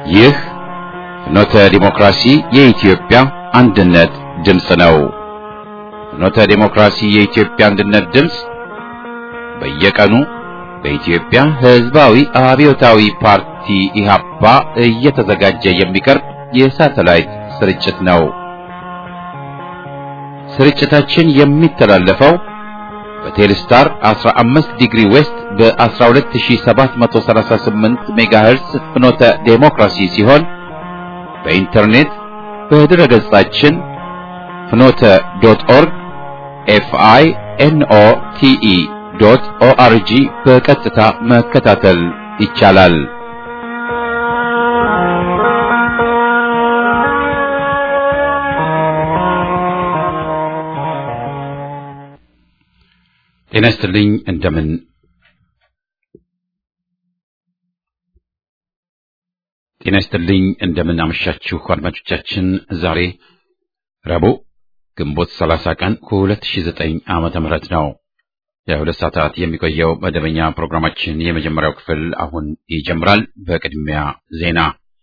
ይህ ፍኖተ ዲሞክራሲ የኢትዮጵያ አንድነት ድምፅ ነው። ፍኖተ ዲሞክራሲ የኢትዮጵያ አንድነት ድምፅ በየቀኑ በኢትዮጵያ ሕዝባዊ አብዮታዊ ፓርቲ ኢህአፓ እየተዘጋጀ የሚቀርብ የሳተላይት ስርጭት ነው። ስርጭታችን የሚተላለፈው በቴሌስታር 15 ዲግሪ ዌስት በ12738 ሜጋሄርስ ፍኖተ ዴሞክራሲ ሲሆን በኢንተርኔት በድረ ገጻችን ፍኖተ ዶት ኦርግ ኤፍአይ ኤንኦ ቲኢ ዶት ኦአርጂ በቀጥታ መከታተል ይቻላል። ጤና ይስጥልኝ። እንደምን ጤና ይስጥልኝ። እንደምን አመሻችሁ አድማጮቻችን። ዛሬ ረቡዕ ግንቦት 30 ቀን 2009 ዓመተ ምህረት ነው። የሁለት ሰዓታት የሚቆየው መደበኛ ፕሮግራማችን የመጀመሪያው ክፍል አሁን ይጀምራል። በቅድሚያ ዜና።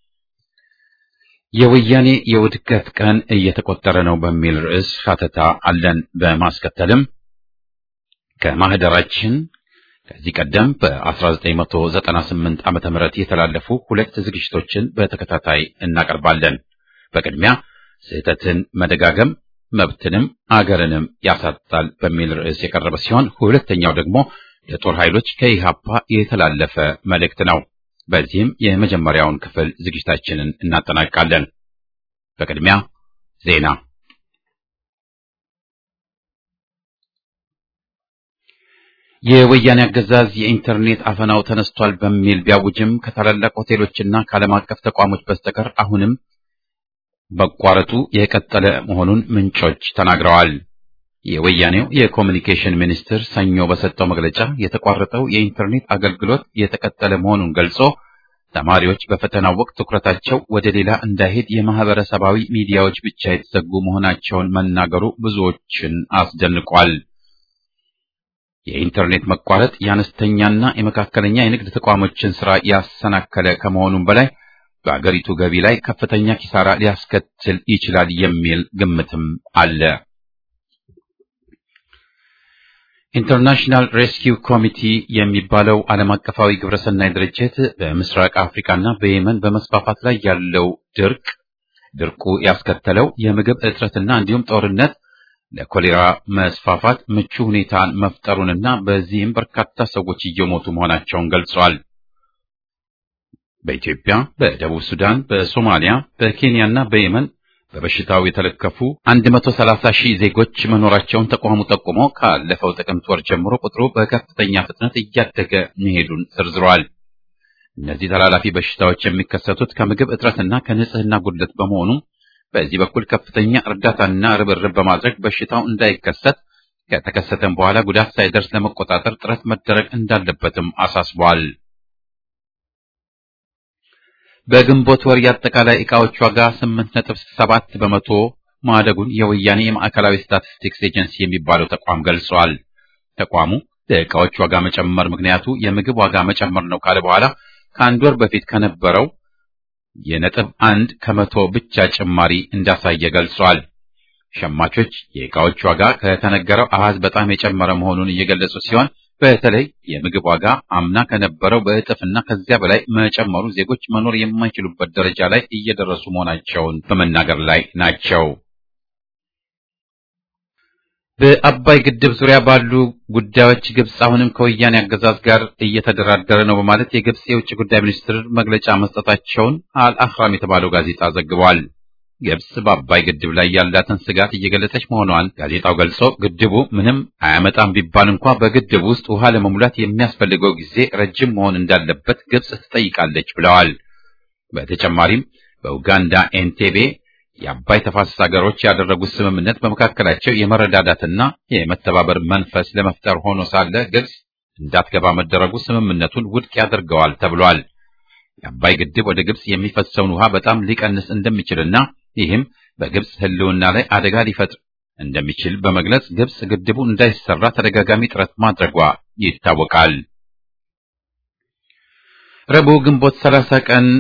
የወያኔ የውድቀት ቀን እየተቆጠረ ነው በሚል ርዕስ ሀተታ አለን። በማስከተልም ከማህደራችን ከዚህ ቀደም በ1998 ዓመተ ምህረት የተላለፉ ሁለት ዝግጅቶችን በተከታታይ እናቀርባለን። በቅድሚያ ስህተትን መደጋገም መብትንም አገርንም ያሳጣል በሚል ርዕስ የቀረበ ሲሆን ሁለተኛው ደግሞ ለጦር ኃይሎች ከኢሃፓ የተላለፈ መልእክት ነው። በዚህም የመጀመሪያውን ክፍል ዝግጅታችንን እናጠናቃለን። በቅድሚያ ዜና የወያኔ አገዛዝ የኢንተርኔት አፈናው ተነስቷል በሚል ቢያውጅም ከታላላቅ ሆቴሎችና ከዓለም አቀፍ ተቋሞች በስተቀር አሁንም መቋረጡ የቀጠለ መሆኑን ምንጮች ተናግረዋል። የወያኔው የኮሚኒኬሽን ሚኒስትር ሰኞ በሰጠው መግለጫ የተቋረጠው የኢንተርኔት አገልግሎት የተቀጠለ መሆኑን ገልጾ ተማሪዎች በፈተናው ወቅት ትኩረታቸው ወደ ሌላ እንዳይሄድ የማህበረሰባዊ ሚዲያዎች ብቻ የተዘጉ መሆናቸውን መናገሩ ብዙዎችን አስደንቋል። የኢንተርኔት መቋረጥ የአነስተኛና የመካከለኛ የንግድ ተቋሞችን ስራ ያሰናከለ ከመሆኑም በላይ በአገሪቱ ገቢ ላይ ከፍተኛ ኪሳራ ሊያስከትል ይችላል የሚል ግምትም አለ። ኢንተርናሽናል ሬስኪው ኮሚቲ የሚባለው ዓለም አቀፋዊ ግብረሰናይ ድርጅት በምስራቅ አፍሪካና በየመን በመስፋፋት ላይ ያለው ድርቅ ድርቁ ያስከተለው የምግብ እጥረትና እንዲሁም ጦርነት ለኮሌራ መስፋፋት ምቹ ሁኔታን መፍጠሩንና በዚህም በርካታ ሰዎች እየሞቱ መሆናቸውን ገልጿል። በኢትዮጵያ፣ በደቡብ ሱዳን፣ በሶማሊያ፣ በኬንያና በየመን በበሽታው የተለከፉ 130 ሺህ ዜጎች መኖራቸውን ተቋሙ ጠቁሞ ካለፈው ጥቅምት ወር ጀምሮ ቁጥሩ በከፍተኛ ፍጥነት እያደገ መሄዱን ዘርዝሯል። እነዚህ ተላላፊ በሽታዎች የሚከሰቱት ከምግብ እጥረትና ከንጽህና ጉድለት በመሆኑ በዚህ በኩል ከፍተኛ እርዳታና ርብርብ በማድረግ በሽታው እንዳይከሰት ከተከሰተም በኋላ ጉዳት ሳይደርስ ለመቆጣጠር ጥረት መደረግ እንዳለበትም አሳስቧል። በግንቦት ወር የአጠቃላይ ዕቃዎች ዋጋ 8.7 በመቶ ማደጉን የወያኔ የማዕከላዊ ስታቲስቲክስ ኤጀንሲ የሚባለው ተቋም ገልጿል። ተቋሙ ለዕቃዎች ዋጋ መጨመር ምክንያቱ የምግብ ዋጋ መጨመር ነው ካለ በኋላ ከአንድ ወር በፊት ከነበረው የነጥብ አንድ ከመቶ ብቻ ጭማሪ እንዳሳየ ገልጿል። ሸማቾች የዕቃዎች ዋጋ ከተነገረው አሃዝ በጣም የጨመረ መሆኑን እየገለጹ ሲሆን በተለይ የምግብ ዋጋ አምና ከነበረው በእጥፍና ከዚያ በላይ መጨመሩ ዜጎች መኖር የማይችሉበት ደረጃ ላይ እየደረሱ መሆናቸውን በመናገር ላይ ናቸው። በአባይ ግድብ ዙሪያ ባሉ ጉዳዮች ግብጽ አሁንም ከወያኔ አገዛዝ ጋር እየተደራደረ ነው በማለት የግብጽ የውጭ ጉዳይ ሚኒስትር መግለጫ መስጠታቸውን አልአህራም የተባለው ጋዜጣ ዘግቧል። ግብጽ በአባይ ግድብ ላይ ያላትን ስጋት እየገለጸች መሆኗን ጋዜጣው ገልጾ ግድቡ ምንም አያመጣም ቢባል እንኳ በግድቡ ውስጥ ውሃ ለመሙላት የሚያስፈልገው ጊዜ ረጅም መሆን እንዳለበት ግብጽ ትጠይቃለች ብለዋል። በተጨማሪም በኡጋንዳ ኤንቴቤ የአባይ ተፋሰስ ሀገሮች ያደረጉት ስምምነት በመካከላቸው የመረዳዳትና የመተባበር መንፈስ ለመፍጠር ሆኖ ሳለ ግብጽ እንዳትገባ መደረጉ ስምምነቱን ውድቅ ያደርገዋል ተብሏል። የአባይ ግድብ ወደ ግብጽ የሚፈሰውን ውሃ በጣም ሊቀንስ እንደሚችልና ይህም በግብጽ ሕልውና ላይ አደጋ ሊፈጥር እንደሚችል በመግለጽ ግብጽ ግድቡ እንዳይሰራ ተደጋጋሚ ጥረት ማድረጓ ይታወቃል። ረቡዕ ግንቦት 30 ቀን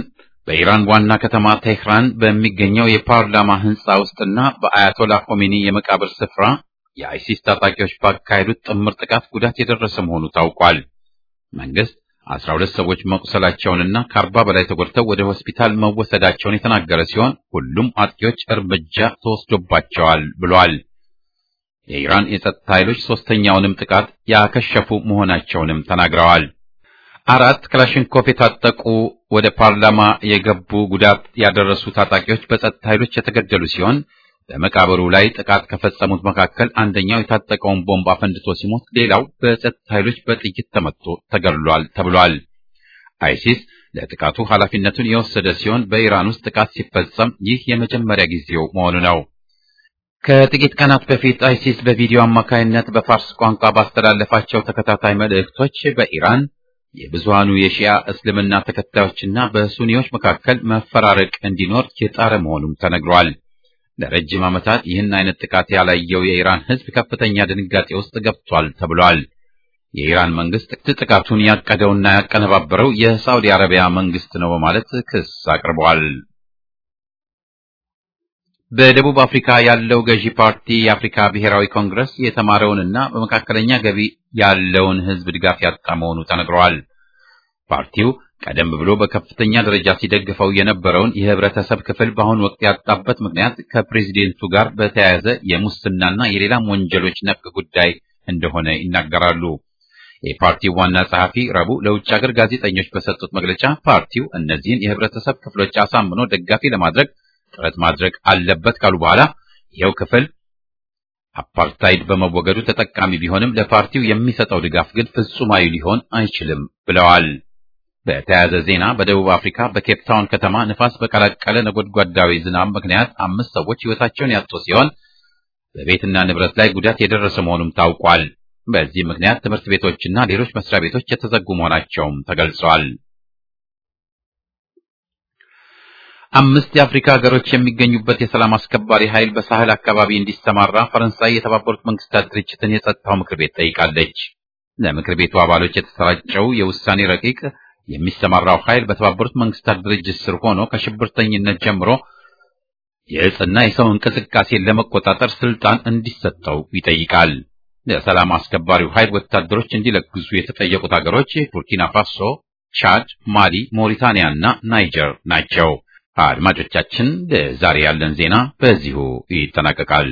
በኢራን ዋና ከተማ ቴህራን በሚገኘው የፓርላማ ህንፃ ውስጥና በአያቶላ ኮሜኒ የመቃብር ስፍራ የአይሲስ ታጣቂዎች ባካሄዱት ጥምር ጥቃት ጉዳት የደረሰ መሆኑ ታውቋል። መንግስት አስራ ሁለት ሰዎች መቁሰላቸውንና ከአርባ በላይ ተጎድተው ወደ ሆስፒታል መወሰዳቸውን የተናገረ ሲሆን ሁሉም አጥቂዎች እርምጃ ተወስዶባቸዋል ብሏል። የኢራን የጸጥታ ኃይሎች ሶስተኛውንም ጥቃት ያከሸፉ መሆናቸውንም ተናግረዋል። አራት ክላሽንኮቭ የታጠቁ ወደ ፓርላማ የገቡ ጉዳት ያደረሱ ታጣቂዎች በጸጥታ ኃይሎች የተገደሉ ሲሆን በመቃብሩ ላይ ጥቃት ከፈጸሙት መካከል አንደኛው የታጠቀውን ቦምብ አፈንድቶ ሲሞት፣ ሌላው በጸጥታ ኃይሎች በጥይት ተመቶ ተገድሏል ተብሏል። አይሲስ ለጥቃቱ ኃላፊነቱን የወሰደ ሲሆን በኢራን ውስጥ ጥቃት ሲፈጸም ይህ የመጀመሪያ ጊዜው መሆኑ ነው። ከጥቂት ቀናት በፊት አይሲስ በቪዲዮ አማካይነት በፋርስ ቋንቋ ባስተላለፋቸው ተከታታይ መልእክቶች በኢራን የብዙሃኑ የሺያ እስልምና ተከታዮችና በሱኒዎች መካከል መፈራረቅ እንዲኖር የጣረ መሆኑም ተነግሯል። ለረጅም ዓመታት ይህን አይነት ጥቃት ያላየው የኢራን ሕዝብ ከፍተኛ ድንጋጤ ውስጥ ገብቷል ተብሏል። የኢራን መንግስት ጥቃቱን ያቀደውና ያቀነባበረው የሳውዲ አረቢያ መንግስት ነው በማለት ክስ አቅርቧል። በደቡብ አፍሪካ ያለው ገዢ ፓርቲ የአፍሪካ ብሔራዊ ኮንግረስ የተማረውንና በመካከለኛ ገቢ ያለውን ሕዝብ ድጋፍ ያጣ መሆኑ ተነግሯል። ፓርቲው ቀደም ብሎ በከፍተኛ ደረጃ ሲደግፈው የነበረውን የህብረተሰብ ክፍል በአሁኑ ወቅት ያጣበት ምክንያት ከፕሬዚደንቱ ጋር በተያያዘ የሙስናና የሌላም ወንጀሎች ነክ ጉዳይ እንደሆነ ይናገራሉ። የፓርቲው ዋና ጸሐፊ ረቡዕ ለውጭ ሀገር ጋዜጠኞች በሰጡት መግለጫ ፓርቲው እነዚህን የህብረተሰብ ክፍሎች አሳምኖ ደጋፊ ለማድረግ ጥረት ማድረግ አለበት ካሉ በኋላ ይኸው ክፍል አፓርታይድ በመወገዱ ተጠቃሚ ቢሆንም ለፓርቲው የሚሰጠው ድጋፍ ግን ፍጹማዊ ሊሆን አይችልም ብለዋል። በተያያዘ ዜና በደቡብ አፍሪካ በኬፕ ታውን ከተማ ንፋስ በቀላቀለ ነጎድጓዳዊ ዝናብ ምክንያት አምስት ሰዎች ሕይወታቸውን ያጡ ሲሆን በቤትና ንብረት ላይ ጉዳት የደረሰ መሆኑም ታውቋል። በዚህ ምክንያት ትምህርት ቤቶችና ሌሎች መስሪያ ቤቶች የተዘጉ መሆናቸውም ተገልጿል። አምስት የአፍሪካ ሀገሮች የሚገኙበት የሰላም አስከባሪ ኃይል በሳህል አካባቢ እንዲሰማራ ፈረንሳይ የተባበሩት መንግስታት ድርጅትን የጸጥታው ምክር ቤት ጠይቃለች። ለምክር ቤቱ አባሎች የተሰራጨው የውሳኔ ረቂቅ የሚሰማራው ኃይል በተባበሩት መንግስታት ድርጅት ስር ሆኖ ከሽብርተኝነት ጀምሮ የእጽና የሰው እንቅስቃሴን ለመቆጣጠር ስልጣን እንዲሰጠው ይጠይቃል። ለሰላም አስከባሪው ኃይል ወታደሮች እንዲለግሱ የተጠየቁት ሀገሮች ቡርኪና ፋሶ፣ ቻድ፣ ማሊ፣ ሞሪታኒያ እና ናይጀር ናቸው። አድማጮቻችን ለዛሬ ያለን ዜና በዚሁ ይጠናቀቃል።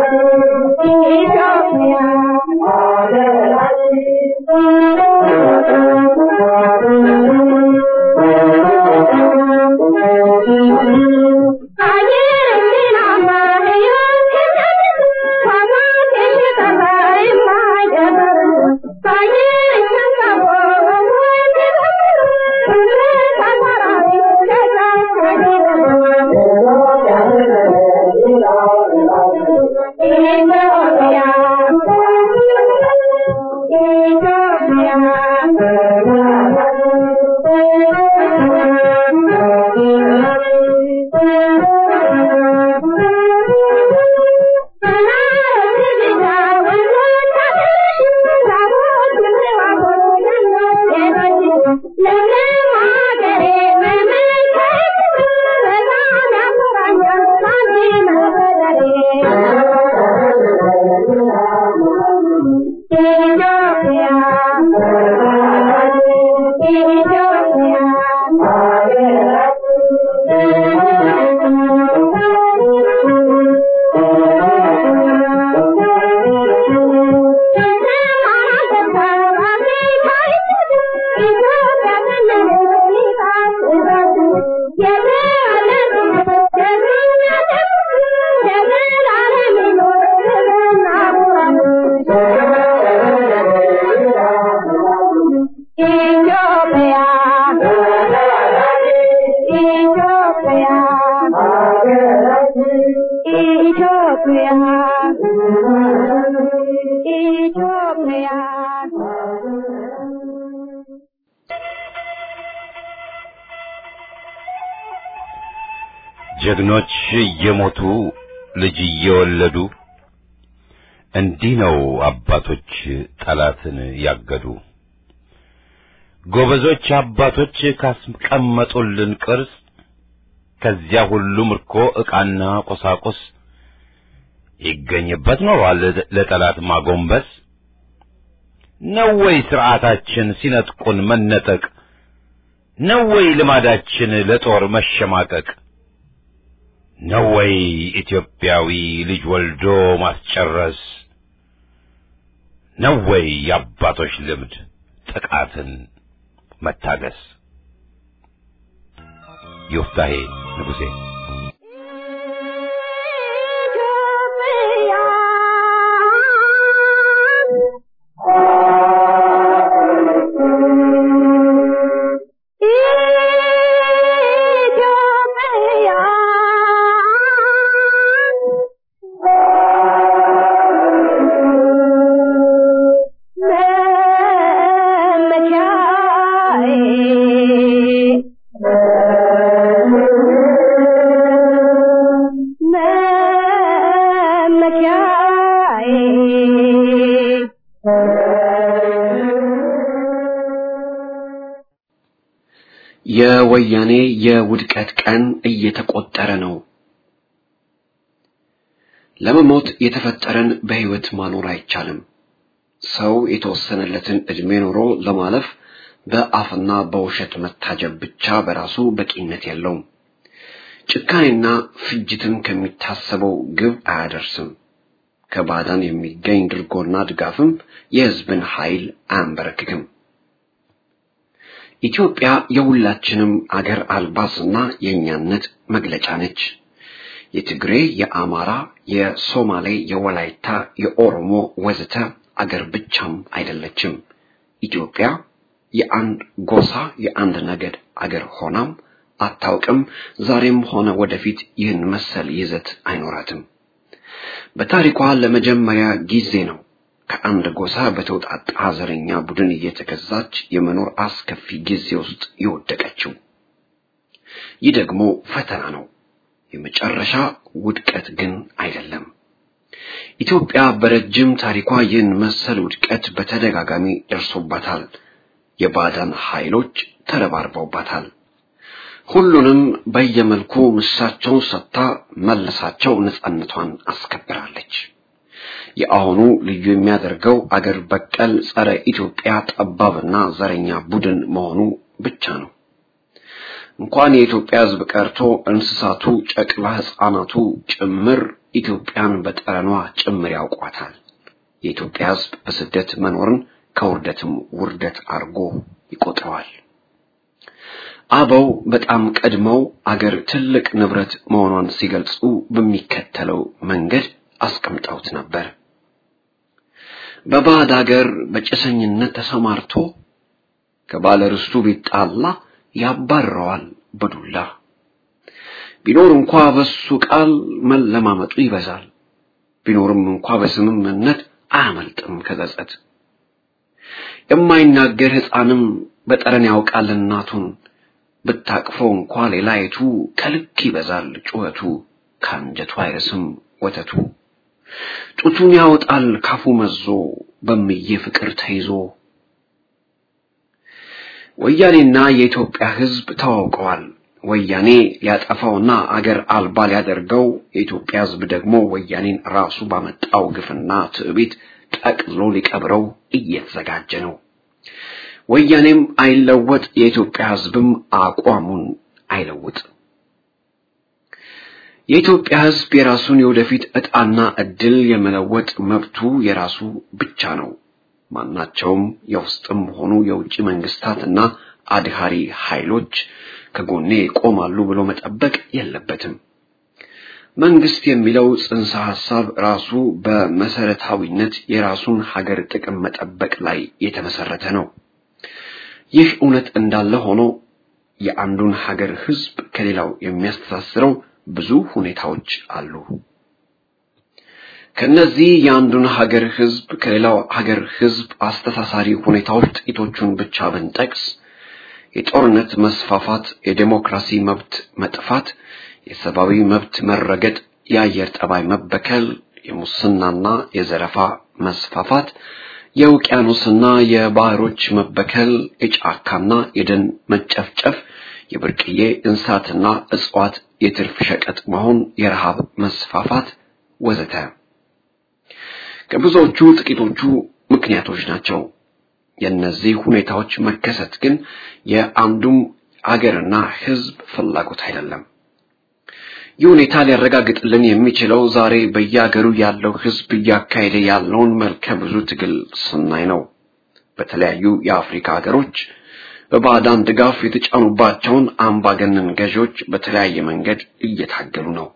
Thank you. ጀግኖች እየሞቱ ልጅ እየወለዱ እንዲህ ነው አባቶች ጠላትን ያገዱ። ጎበዞች አባቶች ካስቀመጡልን ቅርስ ከዚያ ሁሉ ምርኮ ዕቃና ቁሳቁስ ይገኝበት ኖሯል ለጠላት ማጎንበስ። ነው ወይ ሥርዓታችን ሲነጥቁን መነጠቅ? ነው ወይ ልማዳችን ለጦር መሸማቀቅ? ነው ወይ ኢትዮጵያዊ ልጅ ወልዶ ማስጨረስ? ነው ወይ የአባቶች ልምድ ጥቃትን መታገስ? ዮፍታሄ ንጉሴ የወያኔ የውድቀት ቀን እየተቆጠረ ነው። ለመሞት የተፈጠረን በሕይወት ማኖር አይቻልም። ሰው የተወሰነለትን ዕድሜ ኖሮ ለማለፍ በአፍና በውሸት መታጀብ ብቻ በራሱ በቂነት የለውም። ጭካኔና ፍጅትም ከሚታሰበው ግብ አያደርስም። ከባዕዳን የሚገኝ ድርጎና ድጋፍም የሕዝብን ኃይል አያንበረክክም። ኢትዮጵያ የሁላችንም አገር አልባስና የእኛነት መግለጫ ነች። የትግሬ፣ የአማራ፣ የሶማሌ፣ የወላይታ፣ የኦሮሞ ወዘተ አገር ብቻም አይደለችም። ኢትዮጵያ የአንድ ጎሳ የአንድ ነገድ አገር ሆናም አታውቅም። ዛሬም ሆነ ወደፊት ይህን መሰል ይዘት አይኖራትም። በታሪኳ ለመጀመሪያ ጊዜ ነው ከአንድ ጎሳ በተውጣጣ ዘረኛ ቡድን እየተገዛች የመኖር አስከፊ ጊዜ ውስጥ የወደቀችው። ይህ ደግሞ ፈተና ነው፣ የመጨረሻ ውድቀት ግን አይደለም። ኢትዮጵያ በረጅም ታሪኳ ይህን መሰል ውድቀት በተደጋጋሚ ደርሶባታል። የባዕዳን ኃይሎች ተረባርበውባታል። ሁሉንም በየመልኩ ምሳቸውን ሰጥታ መልሳቸው ነጻነቷን አስከብራለች። የአሁኑ ልዩ የሚያደርገው አገር በቀል ጸረ ኢትዮጵያ ጠባብና ዘረኛ ቡድን መሆኑ ብቻ ነው። እንኳን የኢትዮጵያ ሕዝብ ቀርቶ እንስሳቱ፣ ጨቅላ ሕፃናቱ ጭምር ኢትዮጵያን በጠረኗ ጭምር ያውቋታል። የኢትዮጵያ ሕዝብ በስደት መኖርን ከውርደትም ውርደት አድርጎ ይቆጥረዋል። አበው በጣም ቀድመው አገር ትልቅ ንብረት መሆኗን ሲገልጹ በሚከተለው መንገድ አስቀምጠውት ነበር። በባዕድ አገር በጭሰኝነት ተሰማርቶ ከባለ ርስቱ ቢጣላ ያባረዋል በዱላ። ቢኖር እንኳ በሱ ቃል መለማመጡ ይበዛል። ቢኖርም እንኳ በስምምነት አያመልጥም ከጸጸት። የማይናገር ሕፃንም በጠረን ያውቃል እናቱን ብታቅፈው እንኳ ሌላይቱ ከልክ ይበዛል ጩኸቱ ከአንጀቱ አይርስም ወተቱ ጡቱን ያወጣል ካፉ መዞ በምዬ ፍቅር ተይዞ ወያኔና የኢትዮጵያ ሕዝብ ተዋውቀዋል። ወያኔ ሊያጠፋውና አገር አልባ ሊያደርገው የኢትዮጵያ ሕዝብ ደግሞ ወያኔን ራሱ ባመጣው ግፍና ትዕቢት ጠቅልሎ ሊቀብረው እየተዘጋጀ ነው። ወያኔም አይለወጥ፣ የኢትዮጵያ ሕዝብም አቋሙን አይለውጥ። የኢትዮጵያ ሕዝብ የራሱን የወደፊት ዕጣና ዕድል የመለወጥ መብቱ የራሱ ብቻ ነው። ማናቸውም የውስጥም ሆኑ የውጭ መንግስታትና አድሃሪ ኃይሎች ከጎኔ ይቆማሉ ብሎ መጠበቅ የለበትም። መንግስት የሚለው ጽንሰ ሐሳብ ራሱ በመሰረታዊነት የራሱን ሀገር ጥቅም መጠበቅ ላይ የተመሰረተ ነው። ይህ እውነት እንዳለ ሆኖ የአንዱን ሀገር ህዝብ ከሌላው የሚያስተሳስረው ብዙ ሁኔታዎች አሉ። ከነዚህ የአንዱን ሀገር ህዝብ ከሌላው ሀገር ህዝብ አስተሳሳሪ ሁኔታዎች ጥቂቶቹን ብቻ ብንጠቅስ የጦርነት መስፋፋት፣ የዴሞክራሲ መብት መጥፋት፣ የሰብአዊ መብት መረገጥ፣ የአየር ጠባይ መበከል፣ የሙስናና የዘረፋ መስፋፋት፣ የውቅያኖስና የባህሮች መበከል፣ የጫካና የደን መጨፍጨፍ፣ የብርቅዬ እንስሳትና እጽዋት የትርፍ ሸቀጥ መሆን፣ የረሃብ መስፋፋት ወዘተ ከብዙዎቹ ጥቂቶቹ ምክንያቶች ናቸው። የእነዚህ ሁኔታዎች መከሰት ግን የአንዱም አገርና ህዝብ ፍላጎት አይደለም። ይህ ሁኔታ ሊያረጋግጥልን የሚችለው ዛሬ በየአገሩ ያለው ህዝብ እያካሄደ ያለውን መልከ ብዙ ትግል ስናይ ነው። በተለያዩ የአፍሪካ ሀገሮች በባዕዳን ድጋፍ የተጫኑባቸውን አምባገነን ገዢዎች በተለያየ መንገድ እየታገሉ ነው።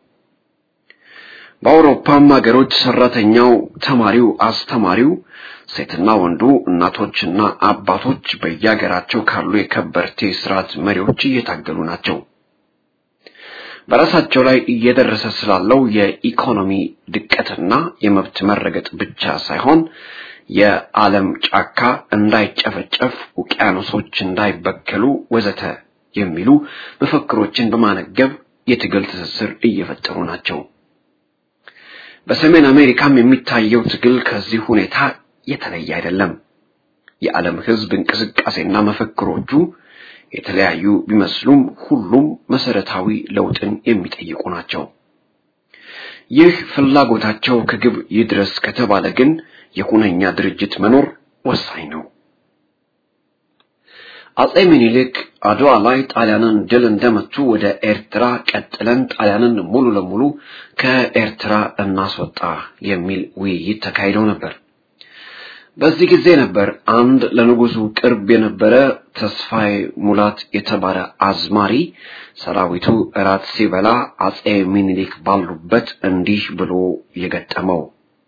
በአውሮፓም ሀገሮች ሰራተኛው፣ ተማሪው፣ አስተማሪው፣ ሴትና ወንዱ፣ እናቶችና አባቶች በየሀገራቸው ካሉ የከበርቴ ስርዓት መሪዎች እየታገሉ ናቸው። በራሳቸው ላይ እየደረሰ ስላለው የኢኮኖሚ ድቀትና የመብት መረገጥ ብቻ ሳይሆን የዓለም ጫካ እንዳይጨፈጨፍ፣ ውቅያኖሶች እንዳይበከሉ ወዘተ የሚሉ መፈክሮችን በማነገብ የትግል ትስስር እየፈጠሩ ናቸው። በሰሜን አሜሪካም የሚታየው ትግል ከዚህ ሁኔታ የተለየ አይደለም። የዓለም ሕዝብ እንቅስቃሴና መፈክሮቹ የተለያዩ ቢመስሉም ሁሉም መሰረታዊ ለውጥን የሚጠይቁ ናቸው። ይህ ፍላጎታቸው ከግብ ይድረስ ከተባለ ግን የሁነኛ ድርጅት መኖር ወሳኝ ነው። አጼ ምኒልክ አድዋ ላይ ጣሊያንን ድል እንደመቱ ወደ ኤርትራ ቀጥለን ጣሊያንን ሙሉ ለሙሉ ከኤርትራ እናስወጣ የሚል ውይይት ተካሂደው ነበር። በዚህ ጊዜ ነበር አንድ ለንጉሱ ቅርብ የነበረ ተስፋዬ ሙላት የተባለ አዝማሪ ሰራዊቱ እራት ሲበላ አጼ ምኒልክ ባሉበት እንዲህ ብሎ የገጠመው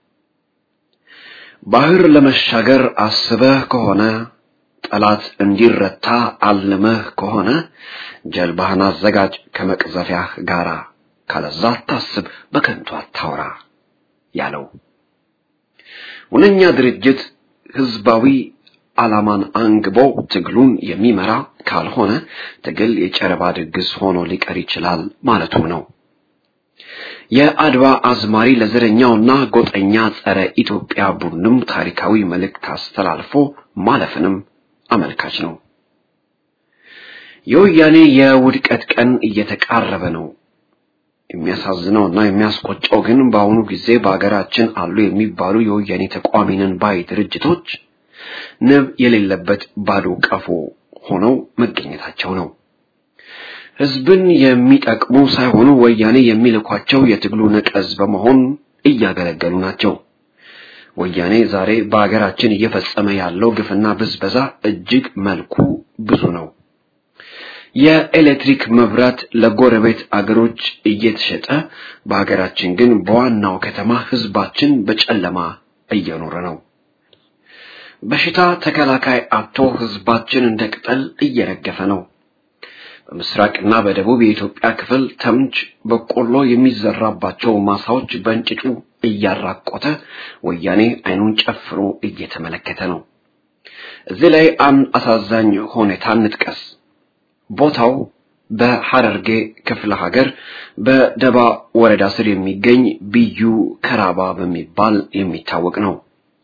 ባህር ለመሻገር አስበህ ከሆነ ጠላት እንዲረታ አልመህ ከሆነ ጀልባህን አዘጋጅ ከመቅዘፊያህ ጋራ ካለዛ አታስብ በከንቱ አታውራ ያለው ሁነኛ ድርጅት ህዝባዊ ዓላማን አንግቦ ትግሉን የሚመራ ካልሆነ ትግል የጨረባ ድግስ ሆኖ ሊቀር ይችላል ማለቱ ነው። የአድዋ አዝማሪ ለዘረኛውና ጎጠኛ ጸረ ኢትዮጵያ ቡድንም ታሪካዊ መልእክት አስተላልፎ ማለፍንም አመልካች ነው። የወያኔ የውድቀት ቀን እየተቃረበ ነው። የሚያሳዝነውና የሚያስቆጨው ግን በአሁኑ ጊዜ በሀገራችን አሉ የሚባሉ የወያኔ ተቋሚ ነን ባይ ድርጅቶች ንብ የሌለበት ባዶ ቀፎ ሆነው መገኘታቸው ነው። ህዝብን የሚጠቅሙ ሳይሆኑ ወያኔ የሚልኳቸው የትግሉ ነቀዝ በመሆን እያገለገሉ ናቸው። ወያኔ ዛሬ በሀገራችን እየፈጸመ ያለው ግፍና ብዝበዛ እጅግ መልኩ ብዙ ነው። የኤሌክትሪክ መብራት ለጎረቤት አገሮች እየተሸጠ በሀገራችን ግን በዋናው ከተማ ህዝባችን በጨለማ እየኖረ ነው። በሽታ ተከላካይ አጥቶ ህዝባችን እንደ ቅጠል እየረገፈ ነው። በምስራቅና በደቡብ የኢትዮጵያ ክፍል ተምች በቆሎ የሚዘራባቸው ማሳዎች በእንጭጩ እያራቆተ ወያኔ አይኑን ጨፍኖ እየተመለከተ ነው። እዚህ ላይ አንድ አሳዛኝ ሁኔታ እንጥቀስ። ቦታው በሐረርጌ ክፍለ ሀገር በደባ ወረዳ ስር የሚገኝ ብዩ ከራባ በሚባል የሚታወቅ ነው።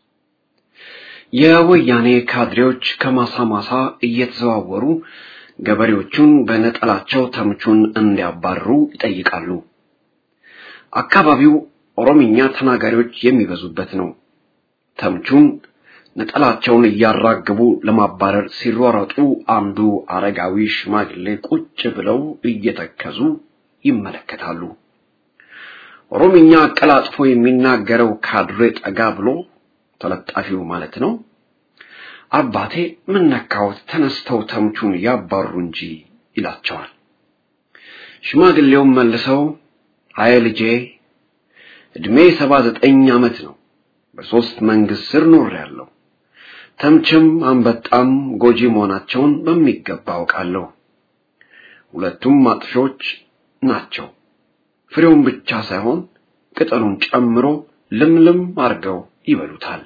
የወያኔ ካድሬዎች ከማሳ ማሳ እየተዘዋወሩ ገበሬዎቹን በነጠላቸው ተምቹን እንዲያባርሩ ይጠይቃሉ። አካባቢው ኦሮምኛ ተናጋሪዎች የሚበዙበት ነው። ተምቹን ነጠላቸውን እያራገቡ ለማባረር ሲሯረጡ አንዱ አረጋዊ ሽማግሌ ቁጭ ብለው እየተከዙ ይመለከታሉ። ኦሮምኛ አቀላጥፎ የሚናገረው ካድሬ ጠጋ ብሎ ተለጣፊው ማለት ነው አባቴ ምን ነካዎት? ተነስተው ተምቹን ያባሩ እንጂ ይላቸዋል። ሽማግሌውም መልሰው አይ ልጄ እድሜ ሰባ ዘጠኝ ዓመት ነው። በሶስት መንግስት ስር ኖሬያለሁ። ተምችም አንበጣም ጎጂ መሆናቸውን በሚገባ አውቃለሁ። ሁለቱም ማጥፊዎች ናቸው። ፍሬውን ብቻ ሳይሆን ቅጠሉን ጨምሮ ልምልም አርገው ይበሉታል።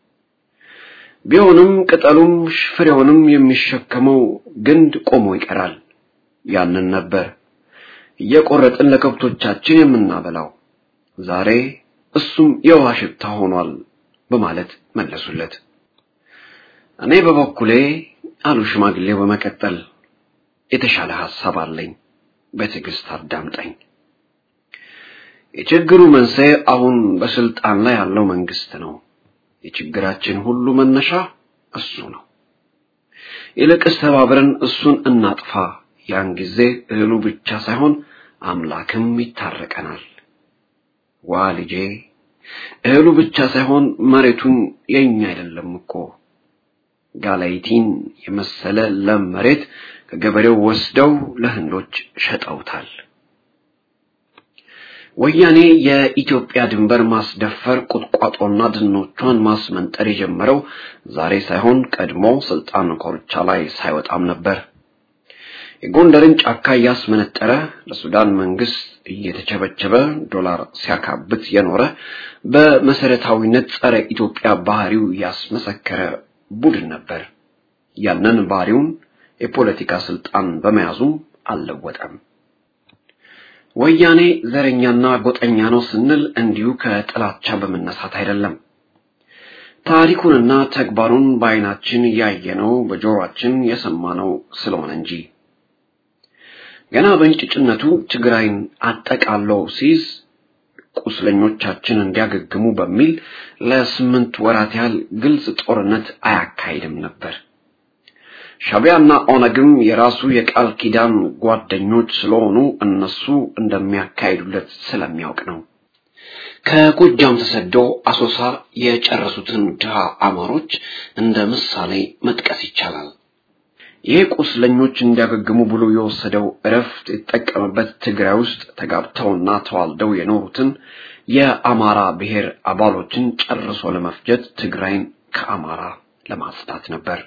ቢሆንም ቅጠሉም ፍሬውንም የሚሸከመው ግንድ ቆሞ ይቀራል። ያንን ነበር እየቆረጥን ለከብቶቻችን የምናበላው። ዛሬ እሱም የውሃ ሽታ ሆኗል በማለት መለሱለት። እኔ በበኩሌ አሉ ሽማግሌው በመቀጠል የተሻለ ሐሳብ አለኝ፣ በትዕግስት አዳምጠኝ። የችግሩ መንስኤ አሁን በስልጣን ላይ ያለው መንግስት ነው። የችግራችን ሁሉ መነሻ እሱ ነው። ይልቅስ ተባብረን እሱን እናጥፋ። ያን ጊዜ እህሉ ብቻ ሳይሆን አምላክም ይታረቀናል። ዋ ልጄ፣ እህሉ ብቻ ሳይሆን መሬቱም የኛ አይደለም እኮ። ጋላይቲን የመሰለ ለም መሬት ከገበሬው ወስደው ለህንዶች ሸጠውታል። ወያኔ የኢትዮጵያ ድንበር ማስደፈር ቁጥቋጦና ድኖቿን ማስመንጠር የጀመረው ዛሬ ሳይሆን ቀድሞ ስልጣን ኮርቻ ላይ ሳይወጣም ነበር። የጎንደርን ጫካ እያስመነጠረ ለሱዳን መንግስት እየተቸበቸበ ዶላር ሲያካብት የኖረ በመሰረታዊነት ጸረ ኢትዮጵያ ባህሪው ያስመሰከረ ቡድን ነበር። ያንን ባህሪውን የፖለቲካ ስልጣን በመያዙም አልለወጠም። ወያኔ ዘረኛና ጎጠኛ ነው ስንል እንዲሁ ከጥላቻ በመነሳት አይደለም። ታሪኩንና ተግባሩን በዓይናችን ያየነው በጆሮአችን የሰማነው ስለሆነ እንጂ ገና በእንጭጭነቱ ትግራይን አጠቃለው ሲይዝ ቁስለኞቻችን እንዲያገግሙ በሚል ለስምንት ወራት ያህል ግልጽ ጦርነት አያካሂድም ነበር። ሻቢያና ኦነግም የራሱ የቃል ኪዳን ጓደኞች ስለሆኑ እነሱ እንደሚያካሂዱለት ስለሚያውቅ ነው። ከጎጃም ተሰደው አሶሳ የጨረሱትን ድሃ አማሮች እንደ ምሳሌ መጥቀስ ይቻላል። ይህ ቁስለኞች እንዲያገግሙ ብሎ የወሰደው እረፍት የተጠቀመበት ትግራይ ውስጥ ተጋብተውና ተዋልደው የኖሩትን የአማራ ብሔር አባሎችን ጨርሶ ለመፍጀት ትግራይን ከአማራ ለማጽዳት ነበር።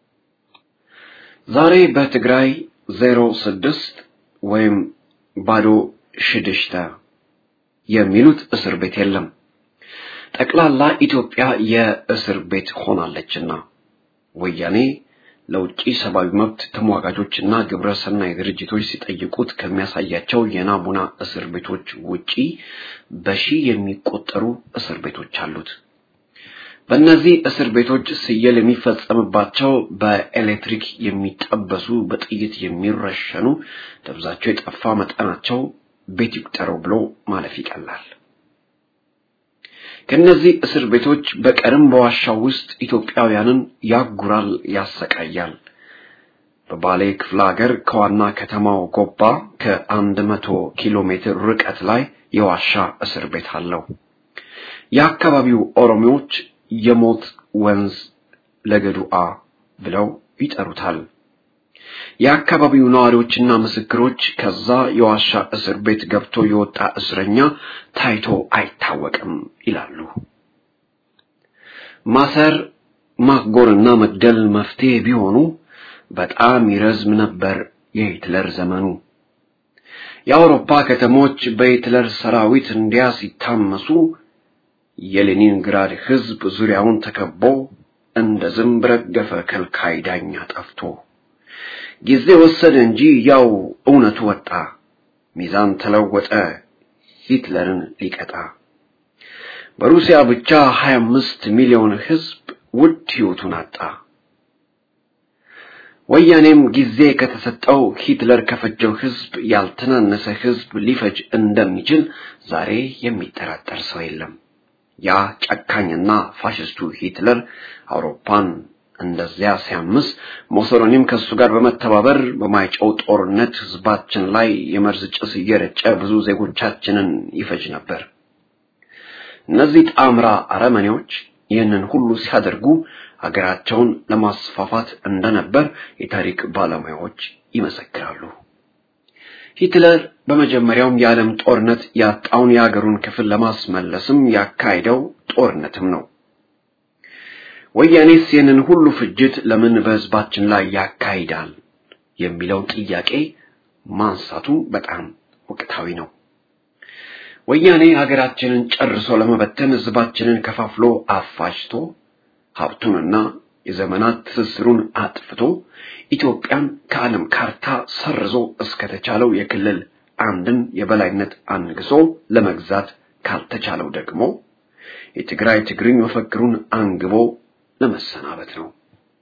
ዛሬ በትግራይ ዜሮ ስድስት ወይም ባዶ ሽድሽተ የሚሉት እስር ቤት የለም። ጠቅላላ ኢትዮጵያ የእስር ቤት ሆናለችና ወያኔ ለውጭ ሰብአዊ መብት ተሟጋቾችና ግብረ ሰናይ ድርጅቶች ሲጠይቁት ከሚያሳያቸው የናሙና እስር ቤቶች ውጪ በሺህ የሚቆጠሩ እስር ቤቶች አሉት። በእነዚህ እስር ቤቶች ስየል የሚፈጸምባቸው በኤሌክትሪክ የሚጠበሱ በጥይት የሚረሸኑ ደብዛቸው የጠፋ መጠናቸው ቤት ይቁጠረው ብሎ ማለፍ ይቀላል። ከነዚህ እስር ቤቶች በቀርም በዋሻው ውስጥ ኢትዮጵያውያንን ያጉራል፣ ያሰቃያል። በባሌ ክፍለ ሀገር ከዋና ከተማው ጎባ ከአንድ መቶ ኪሎ ሜትር ርቀት ላይ የዋሻ እስር ቤት አለው። የአካባቢው ኦሮሞዎች የሞት ወንዝ ለገዱአ ብለው ይጠሩታል። የአካባቢው ነዋሪዎችና ምስክሮች ከዛ የዋሻ እስር ቤት ገብቶ የወጣ እስረኛ ታይቶ አይታወቅም ይላሉ። ማሰር፣ ማጎርና መግደል መፍትሄ ቢሆኑ በጣም ይረዝም ነበር የሂትለር ዘመኑ። የአውሮፓ ከተሞች በሂትለር ሰራዊት እንዲያ ሲታመሱ የሌኒንግራድ ሕዝብ ዙሪያውን ተከቦ እንደ ዝንብ ረገፈ ከልካይ ዳኛ ጠፍቶ ጊዜ ወሰደ እንጂ ያው እውነቱ ወጣ ሚዛን ተለወጠ ሂትለርን ሊቀጣ በሩሲያ ብቻ 25 ሚሊዮን ህዝብ ውድ ህይወቱን አጣ ወያኔም ጊዜ ከተሰጠው ሂትለር ከፈጀው ህዝብ ያልተናነሰ ህዝብ ሊፈጅ እንደሚችል ዛሬ የሚጠራጠር ሰው የለም ያ ጨካኝና ፋሽስቱ ሂትለር አውሮፓን እንደዚያ ሲያምስ ሞሶሎኒም ከሱ ጋር በመተባበር በማይጨው ጦርነት ህዝባችን ላይ የመርዝ ጭስ እየረጨ ብዙ ዜጎቻችንን ይፈጅ ነበር እነዚህ ጣምራ አረመኔዎች ይህንን ሁሉ ሲያደርጉ ሀገራቸውን ለማስፋፋት እንደነበር የታሪክ ባለሙያዎች ይመሰክራሉ ሂትለር በመጀመሪያውም የዓለም ጦርነት ያጣውን የሀገሩን ክፍል ለማስመለስም ያካሄደው ጦርነትም ነው ወያኔስ ይህንን ሁሉ ፍጅት ለምን በህዝባችን ላይ ያካሂዳል የሚለው ጥያቄ ማንሳቱ በጣም ወቅታዊ ነው ወያኔ ሀገራችንን ጨርሶ ለመበተን ህዝባችንን ከፋፍሎ አፋጅቶ ሀብቱንና የዘመናት ትስስሩን አጥፍቶ ኢትዮጵያን ከዓለም ካርታ ሰርዞ እስከተቻለው የክልል አንድን የበላይነት አንግሶ ለመግዛት ካልተቻለው ደግሞ የትግራይ ትግርኝ መፈክሩን አንግቦ ለመሰናበት ነው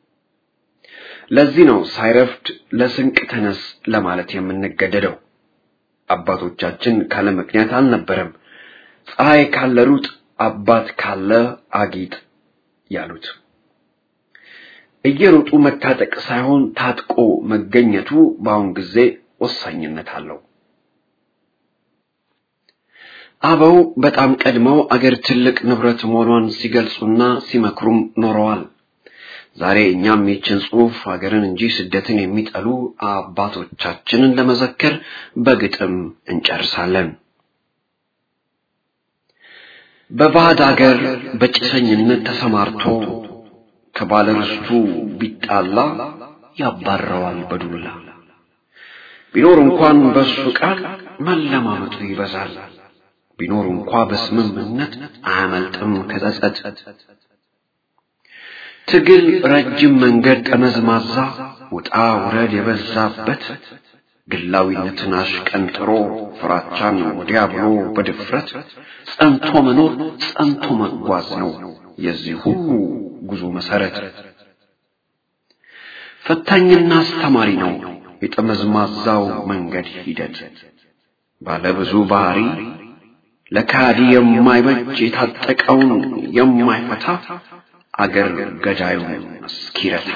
ለዚህ ነው ሳይረፍድ ለስንቅ ተነስ ለማለት የምንገደደው አባቶቻችን ካለ ምክንያት አልነበረም ፀሐይ ካለ ሩጥ አባት ካለ አጊጥ ያሉት እየሮጡ መታጠቅ ሳይሆን ታጥቆ መገኘቱ በአሁን ጊዜ ወሳኝነት አለው አበው በጣም ቀድመው አገር ትልቅ ንብረት መሆኗን ሲገልጹና ሲመክሩም ኖረዋል ዛሬ እኛም ይችን ጽሑፍ ሀገርን እንጂ ስደትን የሚጠሉ አባቶቻችንን ለመዘከር በግጥም እንጨርሳለን በባዕድ አገር በጭሰኝነት ተሰማርቶ ከባለርስቱ ቢጣላ ያባረዋል በዱላ ቢኖር እንኳን በሱ ቃል መለማመጡ ይበዛል ቢኖር እንኳ በስምምነት አያመልጥም ከጸጸት ትግል ረጅም መንገድ ጠመዝማዛ ውጣ ውረድ የበዛበት ግላዊነትን አሽቀንጥሮ ፍራቻን ወዲያ ብሎ በድፍረት ጸንቶ መኖር ጸንቶ መጓዝ ነው የዚህ ሁሉ ጉዞ መሰረት ፈታኝና አስተማሪ ነው የጠመዝማዛው መንገድ ሂደት ባለብዙ ባህሪ ለካዲ የማይበጅ የታጠቀውን የማይፈታ አገር ገዳዩን እስኪረታ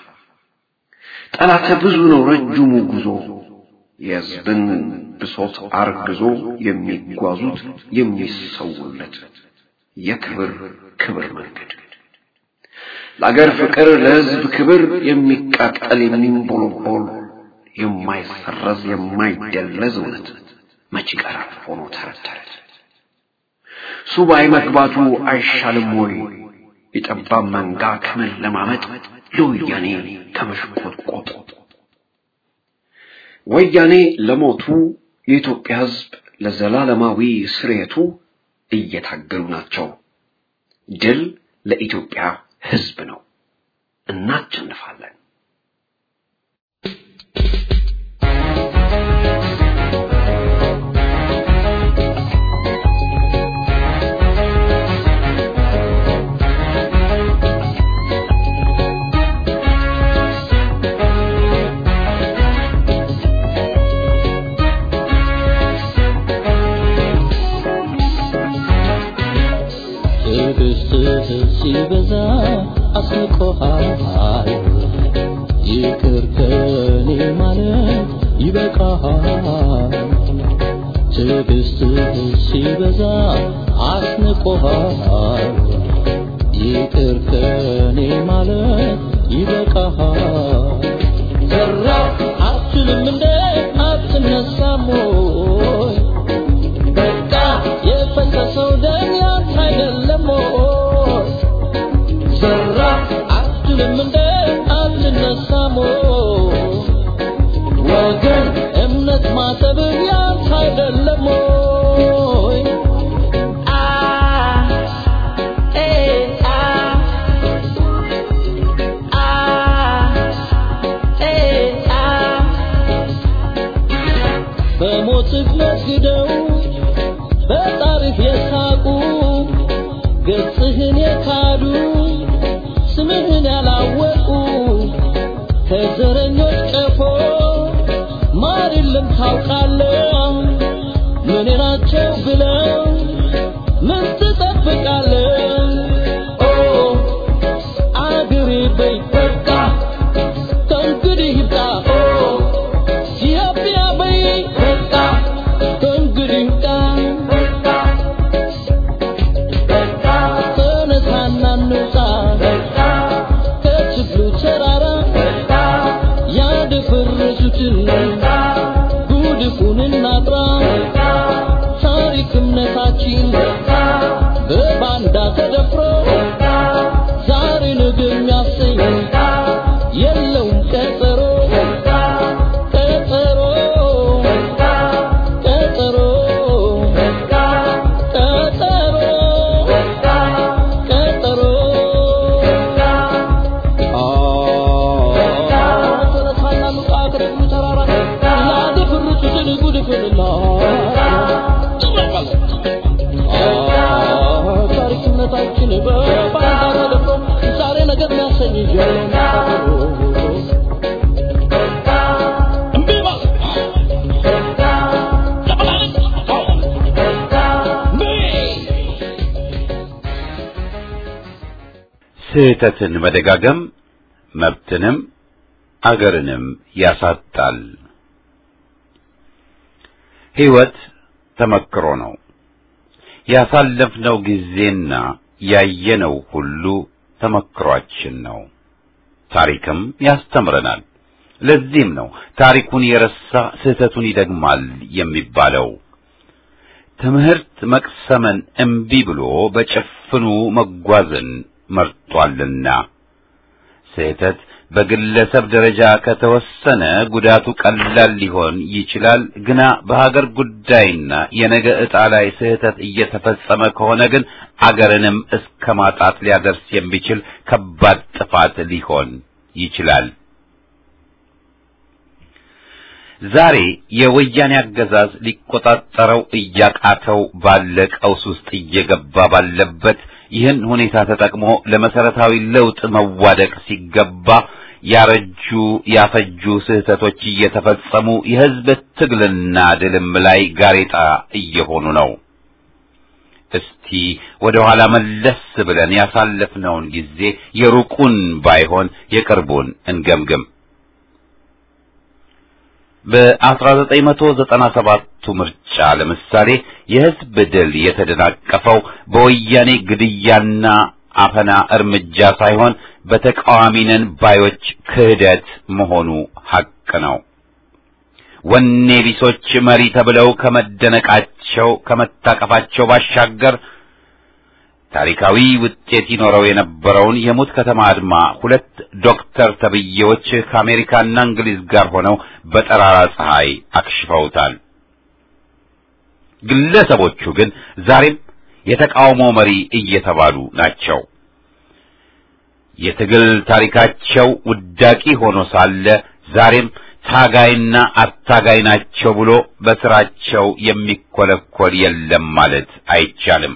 ጠላተ ብዙ ነው ረጅሙ ጉዞ የሕዝብን ብሶት አርግዞ የሚጓዙት የሚሰውለት የክብር ክብር መንገድ ለአገር ፍቅር ለሕዝብ ክብር የሚቃጠል የሚንቦለቦል የማይሰረዝ የማይደለዝ እውነት መች ይቀራል ሆኖ ተረት ተረት ሱባኤ መግባቱ አይሻልም ወይ የጠባብ መንጋ ከመለማመጥ ለወያኔ ከመሽቆጥቆጥ ወያኔ ለሞቱ የኢትዮጵያ ሕዝብ ለዘላለማዊ ስርየቱ እየታገሉ ናቸው። ድል ለኢትዮጵያ ሕዝብ ነው። እናቸንፋለን። ትዕግስትህ ሲበዛ አስንቆሃል ይቅር ከኔ ማለት ይበቃሃል ትዕግስትህ ሲበዛ አስንቆሃል ይቅር ከኔ ማለት ይበቃሃል ዘራ አትችልም እንደ አትነሳም ወይ በቃ የፈሰሰው ደም ያንተ አይደለም ወይ? ዘራ አትልም እንደ አትነሳም ወይ? ወገን እምነት ማጠብ ያንተ አይደለም ወይ? አ ኤ አ ያላወቁ ከዘረኞች ቀፎ ማር የለም ታውቃለህ ምን ናቸው ብለው ምን ትጠብቃለህ ኦ አገሬ በይ በቃ ከእንግዲህ ይብቃ ኦ ኢትዮጵያ በይ በቃ ከእንግዲህ ይብቃ ተነሳና እንውጣ ከችግሩ ተራራ ያደፈረሱትን ጉድፉን እናጥራ ታሪክ እምነታችን በባንዳ ተደፍሮ ዛሬ ነገ የሚያሰኝ የለውም ቀጠሮ ቀጠሮ ቀጠሮ ቀጠሮ ቀጠሮ ተነሳና እንውጣ ከችግሩ ተራራ ያደፈረሱትን ጉድፉንና ታሪክነታችን በባንዳ ተደፍሮ ዛሬ ነገር የሚያሰኝ የለውም ቀጠሮ እምቢ ማለት ለመላለት እምቢ ስህተትን መደጋገም መብትንም አገርንም ያሳጣል። ሕይወት ተመክሮ ነው። ያሳለፍነው ጊዜና ያየነው ሁሉ ተመክሯችን ነው። ታሪክም ያስተምረናል። ለዚህም ነው ታሪኩን የረሳ ስህተቱን ይደግማል የሚባለው። ትምህርት መቅሰምን እምቢ ብሎ በጭፍኑ መጓዝን መርጧልና ስህተት በግለሰብ ደረጃ ከተወሰነ ጉዳቱ ቀላል ሊሆን ይችላል። ግና በሀገር ጉዳይና የነገ ዕጣ ላይ ስህተት እየተፈጸመ ከሆነ ግን አገርንም እስከ ማጣት ሊያደርስ የሚችል ከባድ ጥፋት ሊሆን ይችላል። ዛሬ የወያኔ አገዛዝ ሊቆጣጠረው እያቃተው ባለ ቀውስ ውስጥ እየገባ ባለበት ይህን ሁኔታ ተጠቅሞ ለመሰረታዊ ለውጥ መዋደቅ ሲገባ ያረጁ ያፈጁ ስህተቶች እየተፈጸሙ የሕዝብ ትግልና ድልም ላይ ጋሬጣ እየሆኑ ነው። እስቲ ወደ ኋላ መለስ ብለን ያሳለፍነውን ጊዜ የሩቁን ባይሆን የቅርቡን እንገምግም። በ1997ቱ ምርጫ ለምሳሌ የሕዝብ ድል የተደናቀፈው በወያኔ ግድያና አፈና እርምጃ ሳይሆን በተቃዋሚ ነን ባዮች ክህደት መሆኑ ሐቅ ነው። ወኔ ቢሶች መሪ ተብለው ከመደነቃቸው ከመታቀፋቸው ባሻገር ታሪካዊ ውጤት ይኖረው የነበረውን የሙት ከተማ አድማ ሁለት ዶክተር ተብዬዎች ከአሜሪካና እንግሊዝ ጋር ሆነው በጠራራ ፀሐይ አክሽፈውታል። ግለሰቦቹ ግን ዛሬም የተቃውሞ መሪ እየተባሉ ናቸው። የትግል ታሪካቸው ውዳቂ ሆኖ ሳለ ዛሬም ታጋይና አታጋይ ናቸው ብሎ በስራቸው የሚኮለኮል የለም ማለት አይቻልም።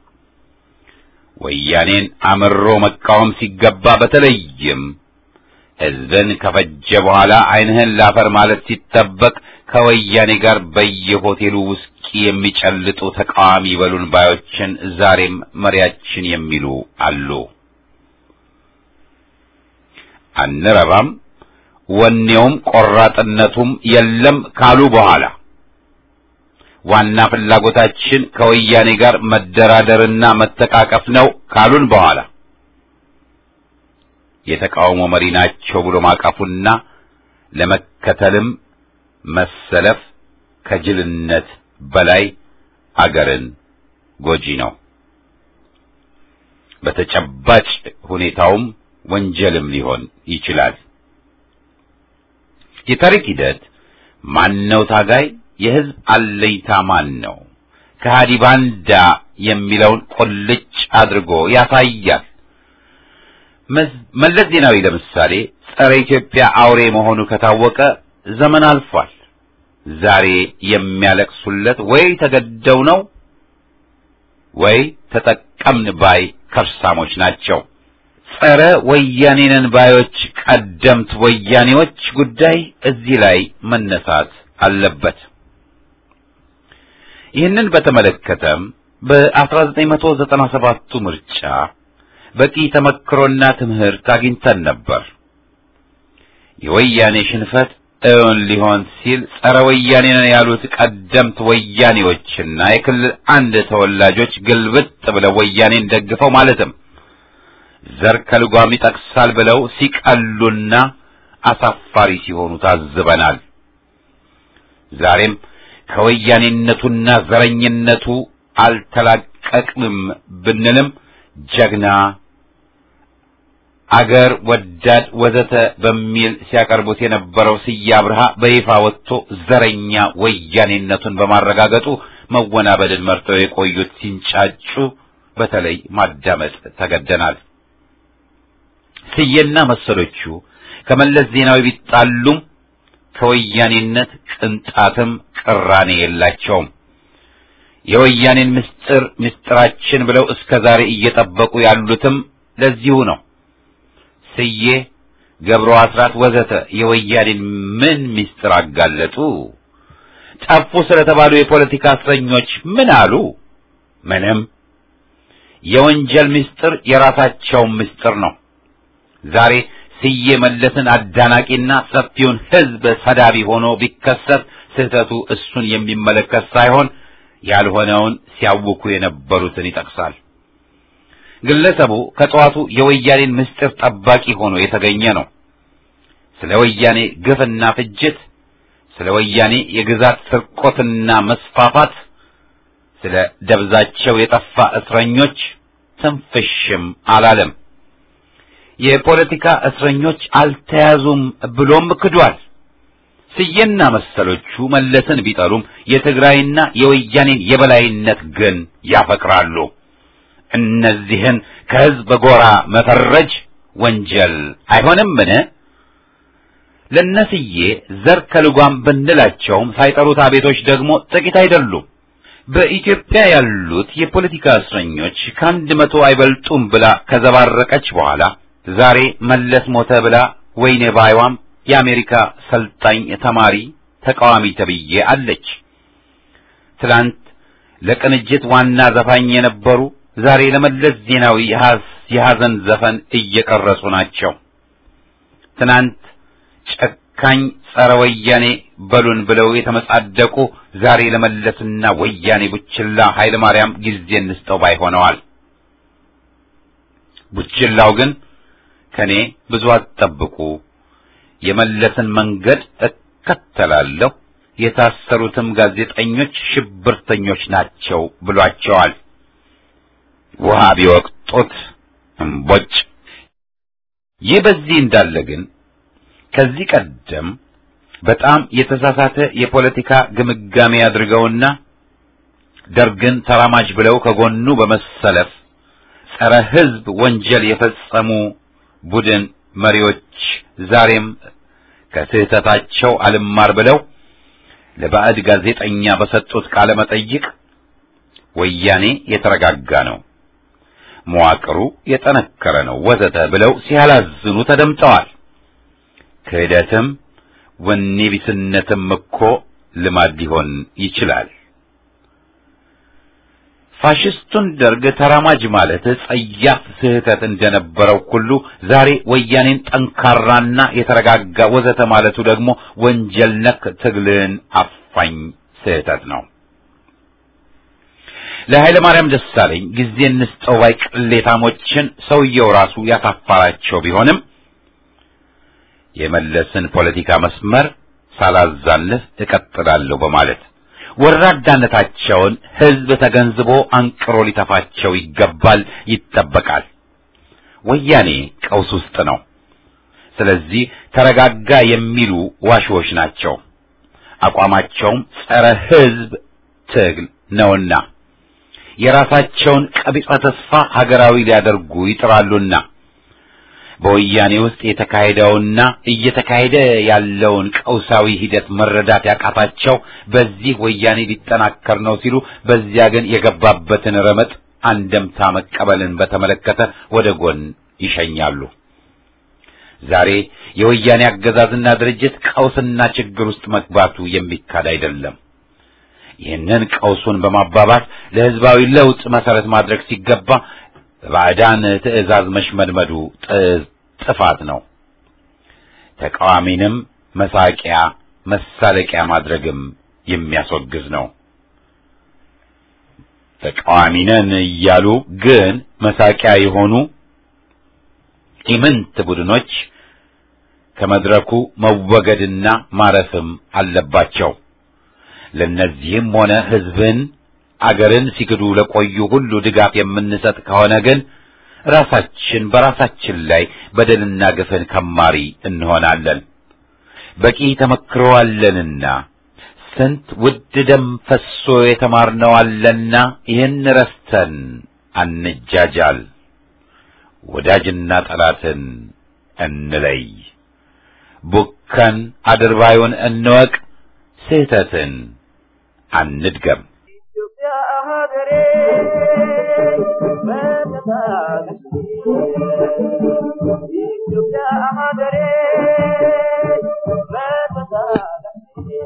ወያኔን አምሮ መቃወም ሲገባ በተለይም ሕዝብን ከፈጀ በኋላ ዓይንህን ላፈር ማለት ሲጠበቅ ከወያኔ ጋር በየሆቴሉ ውስኪ የሚጨልጡ ተቃዋሚ በሉን ባዮችን ዛሬም መሪያችን የሚሉ አሉ። አንረባም፣ ወኔውም ቆራጥነቱም የለም ካሉ በኋላ ዋና ፍላጎታችን ከወያኔ ጋር መደራደርና መተቃቀፍ ነው ካሉን በኋላ የተቃውሞ መሪ ናቸው ብሎ ማቀፉና ለመከተልም መሰለፍ ከጅልነት በላይ አገርን ጎጂ ነው። በተጨባጭ ሁኔታውም ወንጀልም ሊሆን ይችላል። የታሪክ ሂደት ማነው ታጋይ የሕዝብ አለኝታ ማን ነው? ከሃዲ ባንዳ የሚለውን ቁልጭ አድርጎ ያሳያል። መለስ ዜናዊ ለምሳሌ ጸረ ኢትዮጵያ አውሬ መሆኑ ከታወቀ ዘመን አልፏል። ዛሬ የሚያለቅሱለት ወይ ተገደው ነው ወይ ተጠቀምን ባይ ከርሳሞች ናቸው። ጸረ ወያኔንን ባዮች ቀደምት ወያኔዎች ጉዳይ እዚህ ላይ መነሳት አለበት። ይህንን በተመለከተም በ1997ቱ ምርጫ በቂ ተመክሮና ትምህርት አግኝተን ነበር። የወያኔ ሽንፈት እውን ሊሆን ሲል ጸረ ወያኔ ነን ያሉት ቀደምት ወያኔዎችና የክልል አንድ ተወላጆች ግልብጥ ብለው ወያኔን ደግፈው ማለትም ዘር ከልጓም ይጠቅሳል ብለው ሲቀሉና አሳፋሪ ሲሆኑ ታዝበናል። ዛሬም ከወያኔነቱና ዘረኝነቱ አልተላቀቅንም ብንልም ጀግና አገር ወዳድ ወዘተ በሚል ሲያቀርቡት የነበረው ስዬ አብርሃ በይፋ ወጥቶ ዘረኛ ወያኔነቱን በማረጋገጡ መወናበድን መርጠው የቆዩት ሲንጫጩ በተለይ ማዳመጥ ተገደናል። ስዬና መሰሎቹ ከመለስ ዜናዊ ቢጣሉም ከወያኔነት ቅንጣትም ቅራኔ የላቸውም። የወያኔን ምስጢር ምስጢራችን ብለው እስከ ዛሬ እየጠበቁ ያሉትም ለዚሁ ነው። ስዬ፣ ገብሩ አስራት ወዘተ የወያኔን ምን ምስጢር አጋለጡ? ጠፉ ስለተባሉ የፖለቲካ እስረኞች ምን አሉ? ምንም። የወንጀል ምስጢር የራሳቸው ምስጢር ነው። ዛሬ ስዬ መለስን አዳናቂና ሰፊውን ሕዝብ ሰዳቢ ሆኖ ቢከሰት ስህተቱ እሱን የሚመለከት ሳይሆን ያልሆነውን ሲያውኩ የነበሩትን ይጠቅሳል። ግለሰቡ ከጠዋቱ የወያኔን ምስጢር ጠባቂ ሆኖ የተገኘ ነው። ስለ ወያኔ ግፍና ፍጅት፣ ስለ ወያኔ የግዛት ስርቆትና መስፋፋት፣ ስለ ደብዛቸው የጠፋ እስረኞች ትንፍሽም አላለም። የፖለቲካ እስረኞች አልተያዙም ብሎም ክዷል። ስዬና መሰሎቹ መለስን ቢጠሉም የትግራይና የወያኔን የበላይነት ግን ያፈቅራሉ። እነዚህን ከህዝብ ጎራ መፈረጅ ወንጀል አይሆንምን? ለነስዬ ዘር ከልጓም ብንላቸውም ሳይጠሩት አቤቶች ደግሞ ጥቂት አይደሉም። በኢትዮጵያ ያሉት የፖለቲካ እስረኞች ከአንድ መቶ አይበልጡም ብላ ከዘባረቀች በኋላ ዛሬ መለስ ሞተ ብላ ወይኔ ባይዋም የአሜሪካ ሰልጣኝ ተማሪ ተቃዋሚ ተብዬ አለች። ትላንት ለቅንጅት ዋና ዘፋኝ የነበሩ ዛሬ ለመለስ ዜናዊ የሐዘን ዘፈን እየቀረጹ ናቸው። ትናንት ጨካኝ ጸረ ወያኔ በሉን ብለው የተመጻደቁ ዛሬ ለመለስና ወያኔ ቡችላ ኃይለ ማርያም ጊዜ እንስጠው ባይ ሆነዋል። ቡችላው ግን ከኔ ብዙ አትጠብቁ፣ የመለስን መንገድ እከተላለሁ፣ የታሰሩትም ጋዜጠኞች ሽብርተኞች ናቸው ብሏቸዋል። ውሃ ቢወቅጡት እምቦጭ። ይህ በዚህ እንዳለ ግን ከዚህ ቀደም በጣም የተሳሳተ የፖለቲካ ግምጋሜ አድርገውና ደርግን ተራማጅ ብለው ከጎኑ በመሰለፍ ጸረ ሕዝብ ወንጀል የፈጸሙ ቡድን መሪዎች ዛሬም ከስህተታቸው አልማር ብለው ለባዕድ ጋዜጠኛ በሰጡት ቃለ መጠይቅ ወያኔ የተረጋጋ ነው፣ መዋቅሩ የጠነከረ ነው ወዘተ ብለው ሲያላዝኑ ተደምጠዋል። ክህደትም ወኔ ቢስነትም እኮ ልማድ ሊሆን ይችላል። ፋሽስቱን ደርግ ተራማጅ ማለት ጸያፍ ስህተት እንደነበረው ሁሉ ዛሬ ወያኔን ጠንካራና የተረጋጋ ወዘተ ማለቱ ደግሞ ወንጀል ነክ ትግልን አፋኝ ስህተት ነው። ለኃይለ ማርያም ደሳለኝ ጊዜ እንስጠው ባይ ቅሌታሞችን ሰውየው ራሱ ያሳፋራቸው ቢሆንም የመለስን ፖለቲካ መስመር ሳላዛንፍ እቀጥላለሁ በማለት ወራዳነታቸውን ሕዝብ ተገንዝቦ አንቅሮ ሊተፋቸው ይገባል፣ ይጠበቃል። ወያኔ ቀውስ ውስጥ ነው። ስለዚህ ተረጋጋ የሚሉ ዋሽዎች ናቸው። አቋማቸውም ጸረ ሕዝብ ትግል ነውና የራሳቸውን ቀቢጸ ተስፋ ሀገራዊ ሊያደርጉ ይጥራሉና በወያኔ ውስጥ የተካሄደውና እየተካሄደ ያለውን ቀውሳዊ ሂደት መረዳት ያቃታቸው በዚህ ወያኔ ሊጠናከር ነው ሲሉ፣ በዚያ ግን የገባበትን ረመጥ አንደምታ መቀበልን በተመለከተ ወደ ጎን ይሸኛሉ። ዛሬ የወያኔ አገዛዝና ድርጅት ቀውስና ችግር ውስጥ መግባቱ የሚካድ አይደለም። ይህንን ቀውሱን በማባባስ ለሕዝባዊ ለውጥ መሰረት ማድረግ ሲገባ በባዕዳን ትዕዛዝ መሽመድመዱ ጥፋት ነው። ተቃዋሚንም መሳቂያ መሳለቂያ ማድረግም የሚያስወግዝ ነው። ተቃዋሚ ነን እያሉ ግን መሳቂያ የሆኑ ኢምንት ቡድኖች ከመድረኩ መወገድና ማረፍም አለባቸው። ለነዚህም ሆነ ሕዝብን አገርን ሲክዱ ለቆዩ ሁሉ ድጋፍ የምንሰጥ ከሆነ ግን ራሳችን በራሳችን ላይ በደልና ግፍን ከማሪ እንሆናለን። በቂ ተመክሮ አለንና ስንት ውድ ደም ፈሶ የተማርነው አለና ይህን ረስተን አንጃጃል። ወዳጅና ጠላትን እንለይ። ቡከን አድርባዩን እንወቅ። ስህተትን አንድገም። ኢትዮጵያ ሀገሬ በተታለች ኢትዮጵያ ሀገሬ በተታለች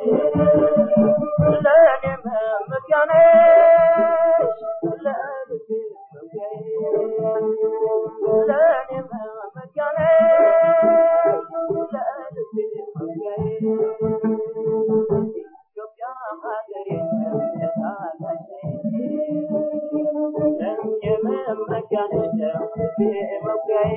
ለእኔ መመኪያ ነሽ ለልቤ መመኪያዬ ለእኔ መመኪያ ነሽ ለልቤ መመኪያዬ ኢትዮጵያ ሀገሬ በተታለች ለእኔ መመኪያ ነሽ ለልቤ መመኪያዬ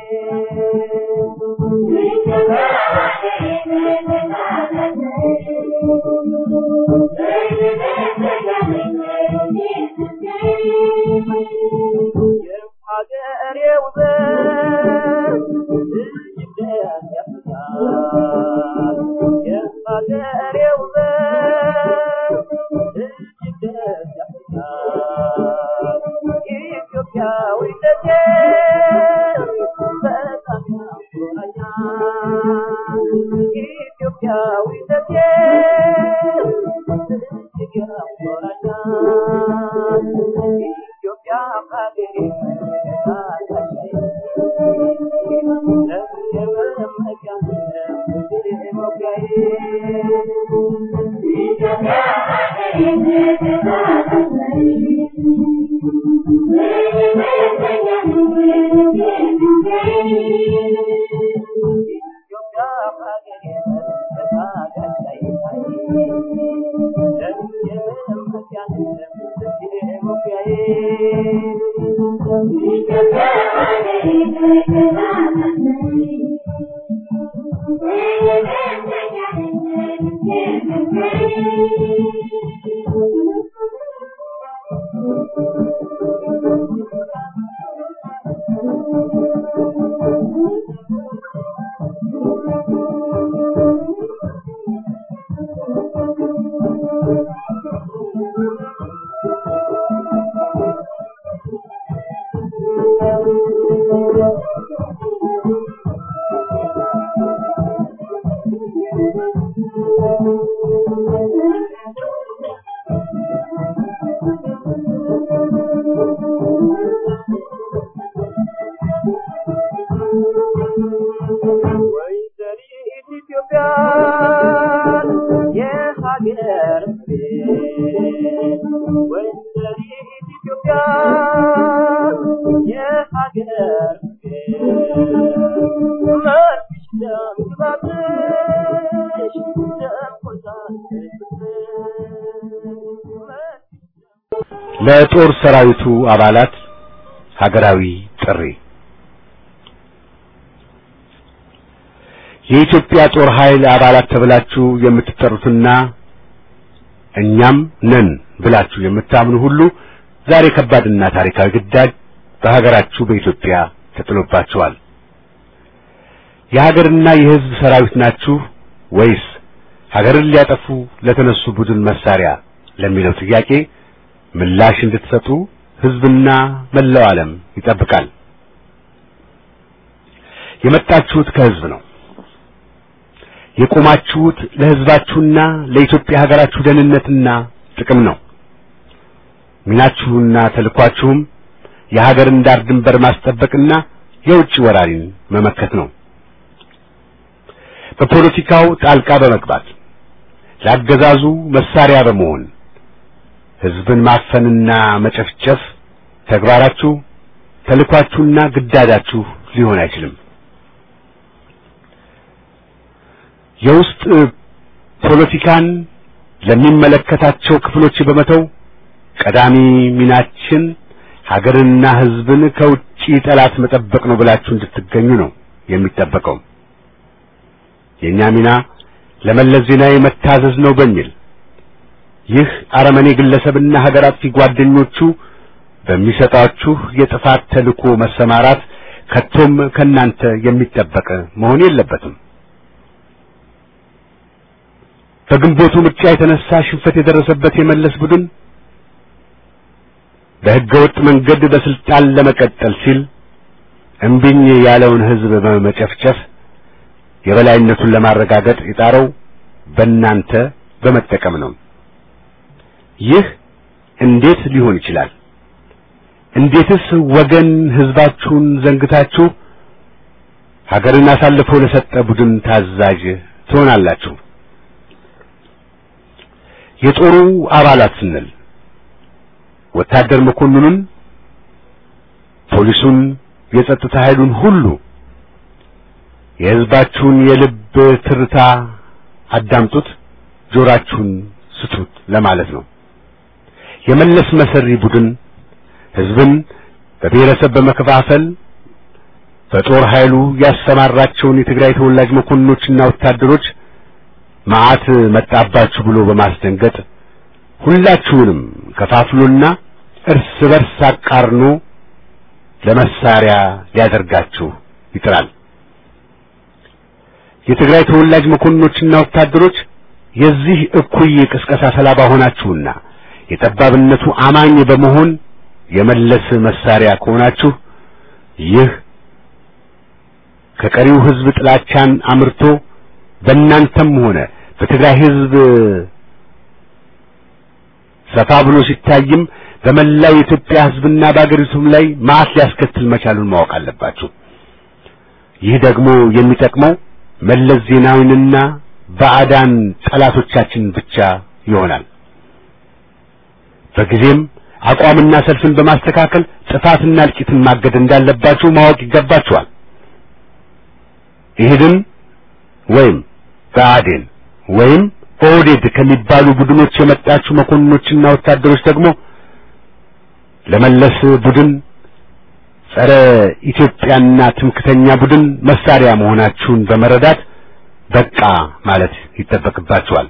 የሀገሬ ውበት እጅግ ደስ ያሰኛል። የሀገሬ ውበት እጅግ ደስ ያሰኛል። ኢትዮጵያዊነቴ በጣም ያኮራኛል። ኢትዮጵያዊነቴ እጅግ ያኮራኛል። ኢትዮጵያ ሀገሬ ወይዘሪት ኢትዮጵያ የሀገር ቤት ወይዘሪት ኢትዮጵያ የሀገር ቤት መልክሽ ደም ግባትሽ ደም ቆርጣለች ለጦር ሰራዊቱ አባላት ሀገራዊ ጥሪ የኢትዮጵያ ጦር ኃይል አባላት ተብላችሁ የምትጠሩትና እኛም ነን ብላችሁ የምታምኑ ሁሉ ዛሬ ከባድና ታሪካዊ ግዳጅ በሀገራችሁ በኢትዮጵያ ተጥሎባችኋል። የሀገርና የሕዝብ ሰራዊት ናችሁ ወይስ ሀገርን ሊያጠፉ ለተነሱ ቡድን መሳሪያ ለሚለው ጥያቄ ምላሽ እንድትሰጡ ሕዝብና መላው ዓለም ይጠብቃል። የመጣችሁት ከሕዝብ ነው። የቆማችሁት ለሕዝባችሁና ለኢትዮጵያ ሀገራችሁ ደህንነትና ጥቅም ነው። ሚናችሁና ተልኳችሁም የሀገርን ዳር ድንበር ማስጠበቅና የውጭ ወራሪን መመከት ነው። በፖለቲካው ጣልቃ በመግባት ለአገዛዙ መሳሪያ በመሆን ህዝብን ማፈንና መጨፍጨፍ ተግባራችሁ፣ ተልኳችሁና ግዳጃችሁ ሊሆን አይችልም። የውስጥ ፖለቲካን ለሚመለከታቸው ክፍሎች በመተው ቀዳሚ ሚናችን ሀገርና ህዝብን ከውጪ ጠላት መጠበቅ ነው ብላችሁ እንድትገኙ ነው የሚጠበቀው። የኛ ሚና ለመለስ ዜናዊ መታዘዝ ነው በሚል ይህ አረመኔ ግለሰብና ሀገር አጥፊ ጓደኞቹ በሚሰጣችሁ የጥፋት ተልኮ መሰማራት ከቶም ከናንተ የሚጠበቅ መሆን የለበትም። በግንቦቱ ምርጫ የተነሳ ሽንፈት የደረሰበት የመለስ ቡድን በሕገ ወጥ መንገድ በስልጣን ለመቀጠል ሲል እምቢኝ ያለውን ህዝብ በመጨፍጨፍ የበላይነቱን ለማረጋገጥ የጣረው በእናንተ በመጠቀም ነው። ይህ እንዴት ሊሆን ይችላል? እንዴትስ ወገን ህዝባችሁን ዘንግታችሁ ሀገርን አሳልፈው ለሰጠ ቡድን ታዛዥ ትሆናላችሁ? የጦሩ አባላት ስንል ወታደር መኮንኑን፣ ፖሊሱን፣ የጸጥታ ኃይሉን ሁሉ የህዝባችሁን የልብ ትርታ አዳምጡት፣ ጆራችሁን ስቱት ለማለት ነው። የመለስ መሰሪ ቡድን ህዝብን በብሔረሰብ በመከፋፈል በጦር ኃይሉ ያሰማራቸውን የትግራይ ተወላጅ መኮንኖችና ወታደሮች መዓት መጣባችሁ ብሎ በማስደንገጥ ሁላችሁንም ከፋፍሎና እርስ በርስ አቃርኖ ለመሳሪያ ሊያደርጋችሁ ይጥራል። የትግራይ ተወላጅ መኮንኖችና ወታደሮች የዚህ እኩይ ቅስቀሳ ሰለባ ሆናችሁና የጠባብነቱ አማኝ በመሆን የመለስ መሳሪያ ከሆናችሁ ይህ ከቀሪው ህዝብ ጥላቻን አምርቶ በእናንተም ሆነ በትግራይ ህዝብ ሰፋ ብሎ ሲታይም በመላው የኢትዮጵያ ህዝብና በአገሪቱም ላይ ማት ሊያስከትል መቻሉን ማወቅ አለባችሁ። ይህ ደግሞ የሚጠቅመው መለስ ዜናዊንና ባዕዳን ጠላቶቻችን ብቻ ይሆናል። በጊዜም አቋምና ሰልፍን በማስተካከል ጥፋትና እልቂትን ማገድ እንዳለባችሁ ማወቅ ይገባችኋል። ኢህድን ወይም ብአዴን ወይም ኦህዴድ ከሚባሉ ቡድኖች የመጣችሁ መኮንኖችና ወታደሮች ደግሞ ለመለስ ቡድን ጸረ ኢትዮጵያና ትምክተኛ ቡድን መሳሪያ መሆናችሁን በመረዳት በቃ ማለት ይጠበቅባችኋል።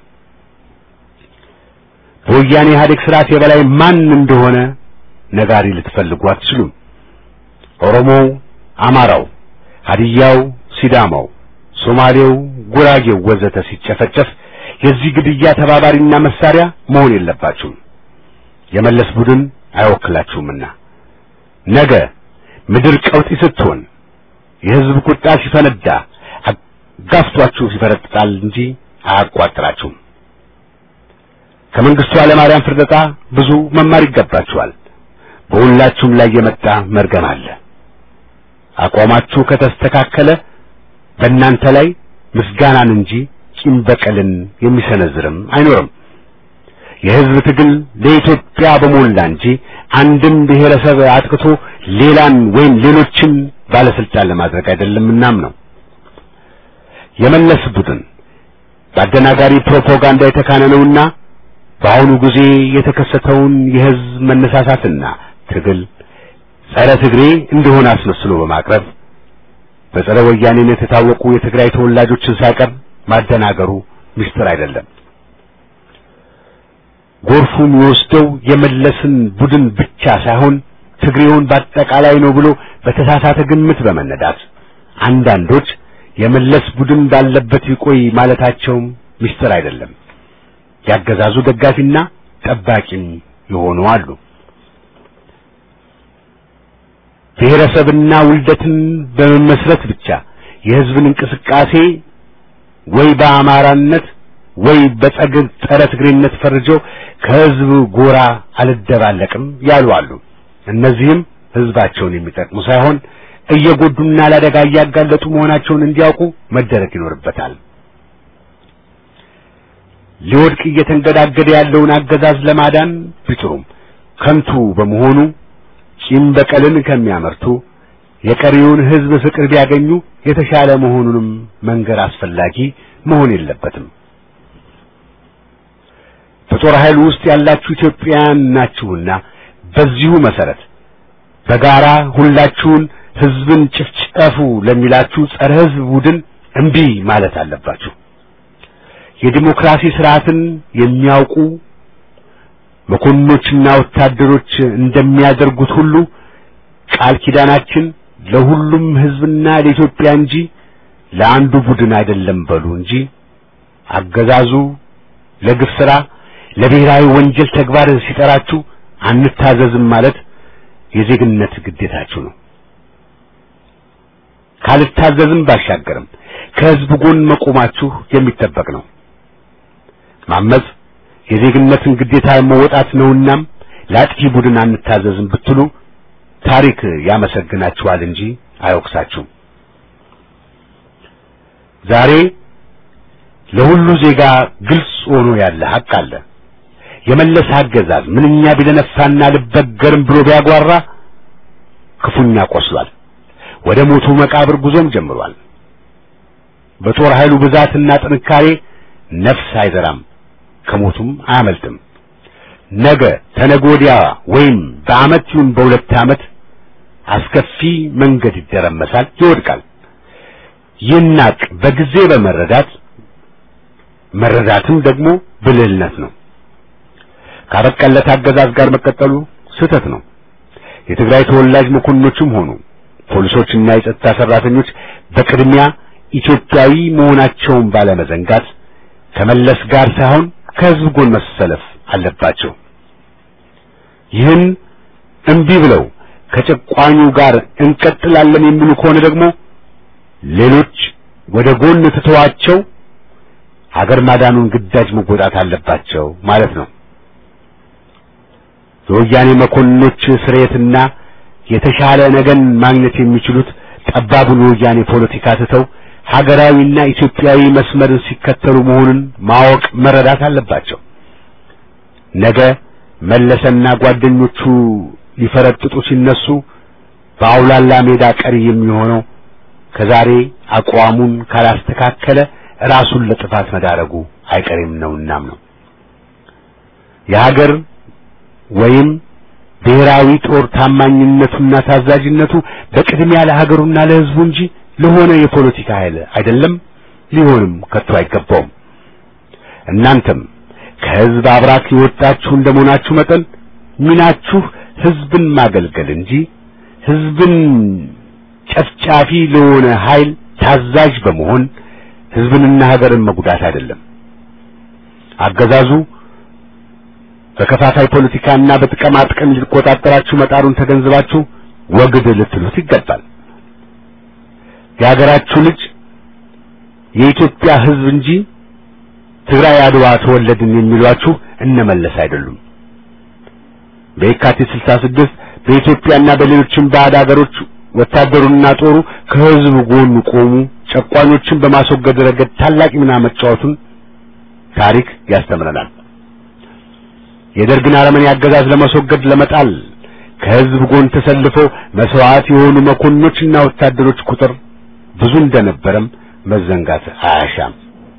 በወያኔ ኢህአዴግ ስርዓት የበላይ ማን እንደሆነ ነጋሪ ልትፈልጉ አትችሉም። ኦሮሞው፣ አማራው፣ ሀዲያው፣ ሲዳማው፣ ሶማሌው፣ ጉራጌው ወዘተ ሲጨፈጨፍ የዚህ ግድያ ተባባሪና መሳሪያ መሆን የለባችሁም። የመለስ ቡድን አይወክላችሁምና ነገ ምድር ቀውጢ ስትሆን የህዝብ ቁጣ ሲፈነዳ አጋፍቷችሁ ይፈረጥጣል እንጂ አያቋጥራችሁም። ከመንግስቱ ኃይለማርያም ፍርደጣ ብዙ መማር ይገባችኋል። በሁላችሁም ላይ የመጣ መርገም አለ። አቋማችሁ ከተስተካከለ በእናንተ ላይ ምስጋናን እንጂ ቂም በቀልን የሚሰነዝርም አይኖርም። የህዝብ ትግል ለኢትዮጵያ በሞላ እንጂ አንድም ብሔረሰብ አጥቅቶ ሌላን ወይም ሌሎችን ባለስልጣን ለማድረግ አይደለምናም ነው። የመለስ ቡድን በአደናጋሪ ፕሮፓጋንዳ የተካነ ነውና በአሁኑ ጊዜ የተከሰተውን የህዝብ መነሳሳትና ትግል ጸረ ትግሬ እንደሆነ አስመስሎ በማቅረብ በጸረ ወያኔነት የታወቁ የትግራይ ተወላጆችን ሳይቀር ማደናገሩ ምስጢር አይደለም። ጎርፉ የሚወስደው የመለስን ቡድን ብቻ ሳይሆን ትግሬውን በአጠቃላይ ነው ብሎ በተሳሳተ ግምት በመነዳት አንዳንዶች የመለስ ቡድን ባለበት ይቆይ ማለታቸውም ምስጢር አይደለም። ያገዛዙ ደጋፊና ጠባቂም የሆኑ አሉ። ብሔረሰብና ውልደትን በመመስረት ብቻ የህዝብን እንቅስቃሴ ወይ በአማራነት ወይ በጸግብ ጸረ ትግሬነት ፈርጀው ከህዝብ ጎራ አልደባለቅም ያሉ አሉ። እነዚህም ህዝባቸውን የሚጠቅሙ ሳይሆን እየጎዱና ለአደጋ እያጋለጡ መሆናቸውን እንዲያውቁ መደረግ ይኖርበታል። ሊወድቅ እየተንገዳገደ ያለውን አገዛዝ ለማዳን ቢጥሩም ከንቱ በመሆኑ ቂም በቀልን ከሚያመርቱ የቀሪውን ሕዝብ ፍቅር ቢያገኙ የተሻለ መሆኑንም መንገር አስፈላጊ መሆን የለበትም። በጦር ኃይል ውስጥ ያላችሁ ኢትዮጵያውያን ናችሁና በዚሁ መሰረት በጋራ ሁላችሁን ሕዝብን ጭፍጨፉ ለሚላችሁ ጸረ ሕዝብ ቡድን እምቢ ማለት አለባችሁ። የዲሞክራሲ ስርዓትን የሚያውቁ መኮንኖችና ወታደሮች እንደሚያደርጉት ሁሉ ቃል ኪዳናችን ለሁሉም ሕዝብና ለኢትዮጵያ እንጂ ለአንዱ ቡድን አይደለም በሉ እንጂ አገዛዙ ለግፍ ሥራ ለብሔራዊ ወንጀል ተግባር ሲጠራችሁ አንታዘዝም ማለት የዜግነት ግዴታችሁ ነው። ካልታዘዝም ባሻገርም ከሕዝብ ጎን መቆማችሁ የሚጠበቅ ነው። ማመጽ የዜግነትን ግዴታ መወጣት ነውናም ለአጥፊ ቡድን አንታዘዝም ብትሉ ታሪክ ያመሰግናችኋል እንጂ አይወቅሳችሁም። ዛሬ ለሁሉ ዜጋ ግልጽ ሆኖ ያለ ሐቅ አለ። የመለስ አገዛዝ ምንኛ ቢደነፋና ልበገርም ብሎ ቢያጓራ ክፉኛ ቆስሏል። ወደ ሞቱ መቃብር ጉዞም ጀምሯል። በጦር ኃይሉ ብዛትና ጥንካሬ ነፍስ አይዘራም፣ ከሞቱም አያመልጥም። ነገ ተነገ ወዲያ ወይም በዓመት ይሁን በሁለት ዓመት አስከፊ መንገድ ይደረመሳል፣ ይወድቃል። ይናቅ በጊዜ በመረዳት መረዳትም ደግሞ ብልህነት ነው። ካበቀለት አገዛዝ ጋር መቀጠሉ ስህተት ነው። የትግራይ ተወላጅ መኮንኖችም ሆኑ ፖሊሶችና የጸጥታ ሰራተኞች በቅድሚያ ኢትዮጵያዊ መሆናቸውን ባለመዘንጋት ከመለስ ጋር ሳይሆን ከሕዝብ ጎን መሰለፍ አለባቸው። ይህን እምቢ ብለው ከጨቋኙ ጋር እንቀጥላለን የሚሉ ከሆነ ደግሞ ሌሎች ወደ ጎን ትተዋቸው ሀገር ማዳኑን ግዳጅ መወጣት አለባቸው ማለት ነው። የወያኔ መኮንኖች ስርየትና የተሻለ ነገን ማግኘት የሚችሉት ጠባቡን የወያኔ ፖለቲካ ትተው ሀገራዊና ኢትዮጵያዊ መስመርን ሲከተሉ መሆኑን ማወቅ መረዳት አለባቸው። ነገ መለሰና ጓደኞቹ ሊፈረጥጡ ሲነሱ በአውላላ ሜዳ ቀሪ የሚሆነው ከዛሬ አቋሙን ካላስተካከለ ራሱን ለጥፋት መዳረጉ አይቀሬም ነውናም ነው። የሀገር ወይም ብሔራዊ ጦር ታማኝነቱና ታዛዥነቱ በቅድሚያ ለሀገሩና ለሕዝቡ እንጂ ለሆነ የፖለቲካ ኃይል አይደለም፣ ሊሆንም ከቶ አይገባውም። እናንተም ከሕዝብ አብራክ የወጣችሁ እንደመሆናችሁ መጠን ሚናችሁ ሕዝብን ማገልገል እንጂ ሕዝብን ጨፍጫፊ ለሆነ ኃይል ታዛዥ በመሆን ሕዝብንና ሀገርን መጉዳት አይደለም። አገዛዙ በከፋፋይ ፖለቲካና በጥቀማ ጥቅም ሊቆጣጠራችሁ መጣሩን ተገንዝባችሁ ወግድ ልትሉት ይገባል። የሀገራችሁ ልጅ የኢትዮጵያ ሕዝብ እንጂ ትግራይ አድዋ ተወለድን የሚሏችሁ እነመለስ አይደሉም። በየካቲት 66 በኢትዮጵያና በሌሎችም ባዕድ ሀገሮች ወታደሩና ጦሩ ከሕዝብ ጎን ቆሙ። ጨቋኞችን በማስወገድ ረገድ ታላቅ ሚና መጫወቱን ታሪክ ያስተምረናል። የደርግን አረመኔ አገዛዝ ለማስወገድ ለመጣል ከሕዝብ ጎን ተሰልፈው መስዋዕት የሆኑ መኮንኖችና ወታደሮች ቁጥር ብዙ እንደነበረም መዘንጋት አያሻም።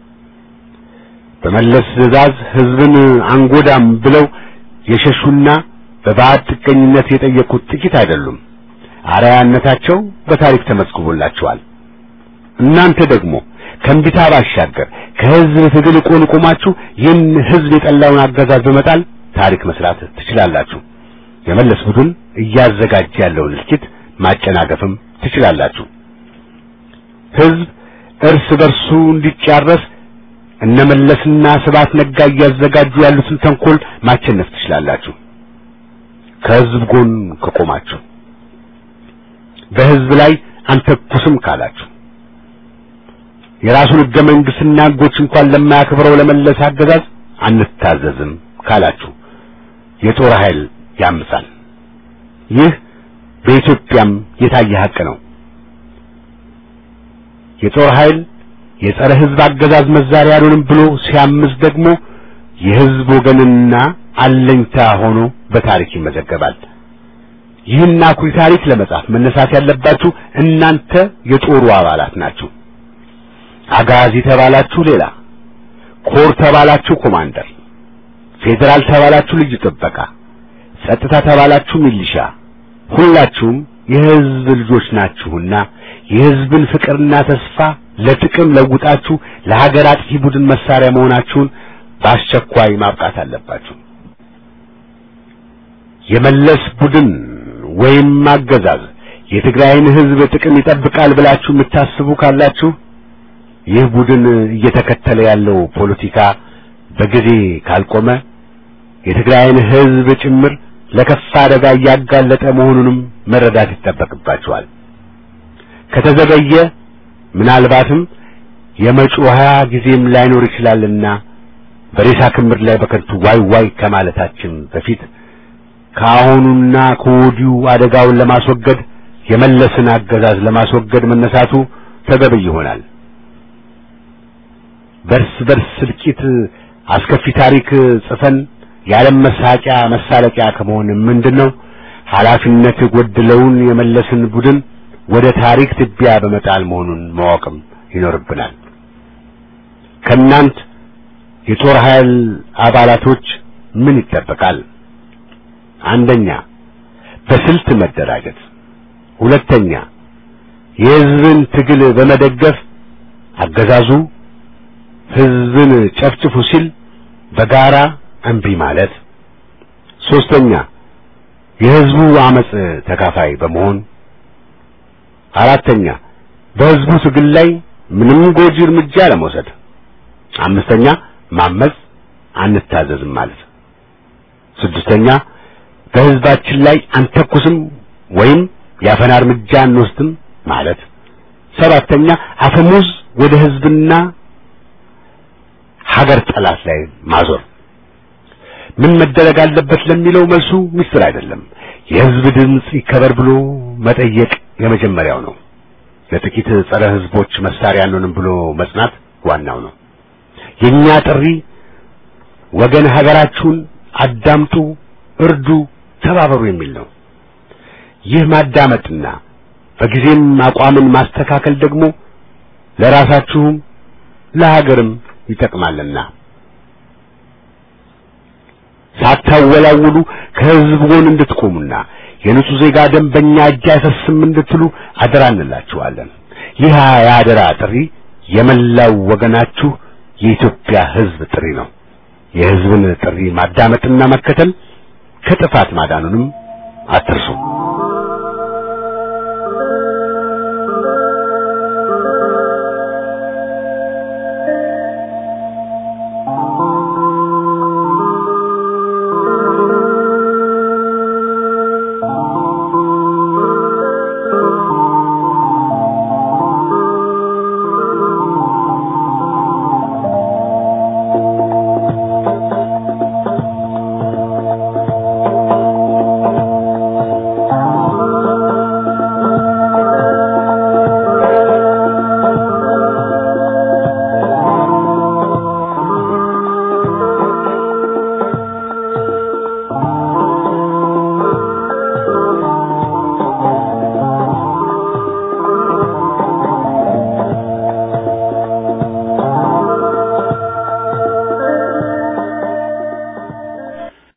በመለስ ትዕዛዝ ሕዝብን አንጎዳም ብለው የሸሹና በባዕድ ጥገኝነት የጠየቁት ጥቂት አይደሉም። አርአያነታቸው በታሪክ ተመዝግቦላቸዋል። እናንተ ደግሞ ከእምቢታ ባሻገር ከሕዝብ ትግል ቆን ቆማችሁ ይህን ሕዝብ የጠላውን አገዛዝ በመጣል ታሪክ መስራት ትችላላችሁ። የመለስ ቡድን እያዘጋጀ ያለውን እልቂት ማጨናገፍም ትችላላችሁ። ሕዝብ እርስ በርሱ እንዲጫረስ እነመለስና ስብሐት ነጋ እያዘጋጁ ያሉትን ተንኮል ማቸነፍ ትችላላችሁ። ከሕዝብ ጎን ከቆማችሁ በሕዝብ ላይ አንተኩስም ካላችሁ የራሱን ሕገ መንግሥትና ሕጎች እንኳን ለማያከብረው ለመለስ አገዛዝ አንታዘዝም ካላችሁ የጦር ኃይል ያምጻል። ይህ በኢትዮጵያም የታየ ሐቅ ነው። የጦር ኃይል የጸረ ሕዝብ አገዛዝ መዛሪያ አልሆንም ብሎ ሲያምዝ ደግሞ የሕዝብ ወገንና አለኝታ ሆኖ በታሪክ ይመዘገባል። ይህን አኩሪ ታሪክ ለመጻፍ መነሳት ያለባችሁ እናንተ የጦሩ አባላት ናችሁ። አጋዚ ተባላችሁ ሌላ፣ ኮር ተባላችሁ ኮማንደር፣ ፌዴራል ተባላችሁ ልዩ ጥበቃ፣ ጸጥታ ተባላችሁ ሚሊሻ፣ ሁላችሁም የሕዝብ ልጆች ናችሁና የሕዝብን ፍቅርና ተስፋ ለጥቅም ለውጣችሁ ለሀገር አጥፊ ቡድን መሳሪያ መሆናችሁን በአስቸኳይ ማብቃት አለባችሁ። የመለስ ቡድን ወይም አገዛዝ የትግራይን ሕዝብ ጥቅም ይጠብቃል ብላችሁ የምታስቡ ካላችሁ ይህ ቡድን እየተከተለ ያለው ፖለቲካ በጊዜ ካልቆመ የትግራይን ሕዝብ ጭምር ለከፋ አደጋ እያጋለጠ መሆኑንም መረዳት ይጠበቅባችኋል። ከተዘገየ ምናልባትም የመጪው ሀያ ጊዜም ላይኖር ይችላልና በሬሳ ክምር ላይ በከንቱ ዋይ ዋይ ከማለታችን በፊት ከአሁኑና ከወዲሁ አደጋውን ለማስወገድ የመለስን አገዛዝ ለማስወገድ መነሳቱ ተገቢ ይሆናል። በርስ በርስ እልቂት አስከፊ ታሪክ ጽፈን የዓለም መሳቂያ መሳለቂያ ከመሆን ምንድነው ኃላፊነት የጎደለውን የመለስን ቡድን ወደ ታሪክ ትቢያ በመጣል መሆኑን ማወቅም ይኖርብናል። ከእናንት የጦር ኃይል አባላቶች ምን ይጠበቃል? አንደኛ በስልት መደራጀት፣ ሁለተኛ የሕዝብን ትግል በመደገፍ አገዛዙ ሕዝብን ጨፍጭፉ ሲል በጋራ እምቢ ማለት፣ ሶስተኛ የሕዝቡ አመጽ ተካፋይ በመሆን አራተኛ በሕዝቡ ትግል ላይ ምንም ጎጂ እርምጃ ለመውሰድ፣ አምስተኛ ማመጽ አንታዘዝም ማለት፣ ስድስተኛ በሕዝባችን ላይ አንተኩስም ወይም የአፈና እርምጃ አንወስድም ማለት፣ ሰባተኛ አፈሙዝ ወደ ሕዝብና ሀገር ጠላት ላይ ማዞር። ምን መደረግ አለበት ለሚለው መልሱ ምስጢር አይደለም። የሕዝብ ድምፅ ይከበር ብሎ መጠየቅ የመጀመሪያው ነው። ለጥቂት ጸረ ሕዝቦች መሳሪያ አንሆንም ብሎ መጽናት ዋናው ነው። የኛ ጥሪ ወገን ሀገራችሁን አዳምጡ፣ እርዱ፣ ተባበሩ የሚል ነው። ይህ ማዳመጥና በጊዜም አቋምን ማስተካከል ደግሞ ለራሳችሁም ለሀገርም ይጠቅማልና ሳታወላውሉ ከሕዝብ ጎን እንድትቆሙና የንጹህ ዜጋ ደም በእኛ እጅ አይፈስም እንድትሉ አደራ እንላችኋለን። ይህ የአደራ ጥሪ የመላው ወገናችሁ የኢትዮጵያ ሕዝብ ጥሪ ነው። የሕዝብን ጥሪ ማዳመጥና መከተል ከጥፋት ማዳኑንም አትርሱ።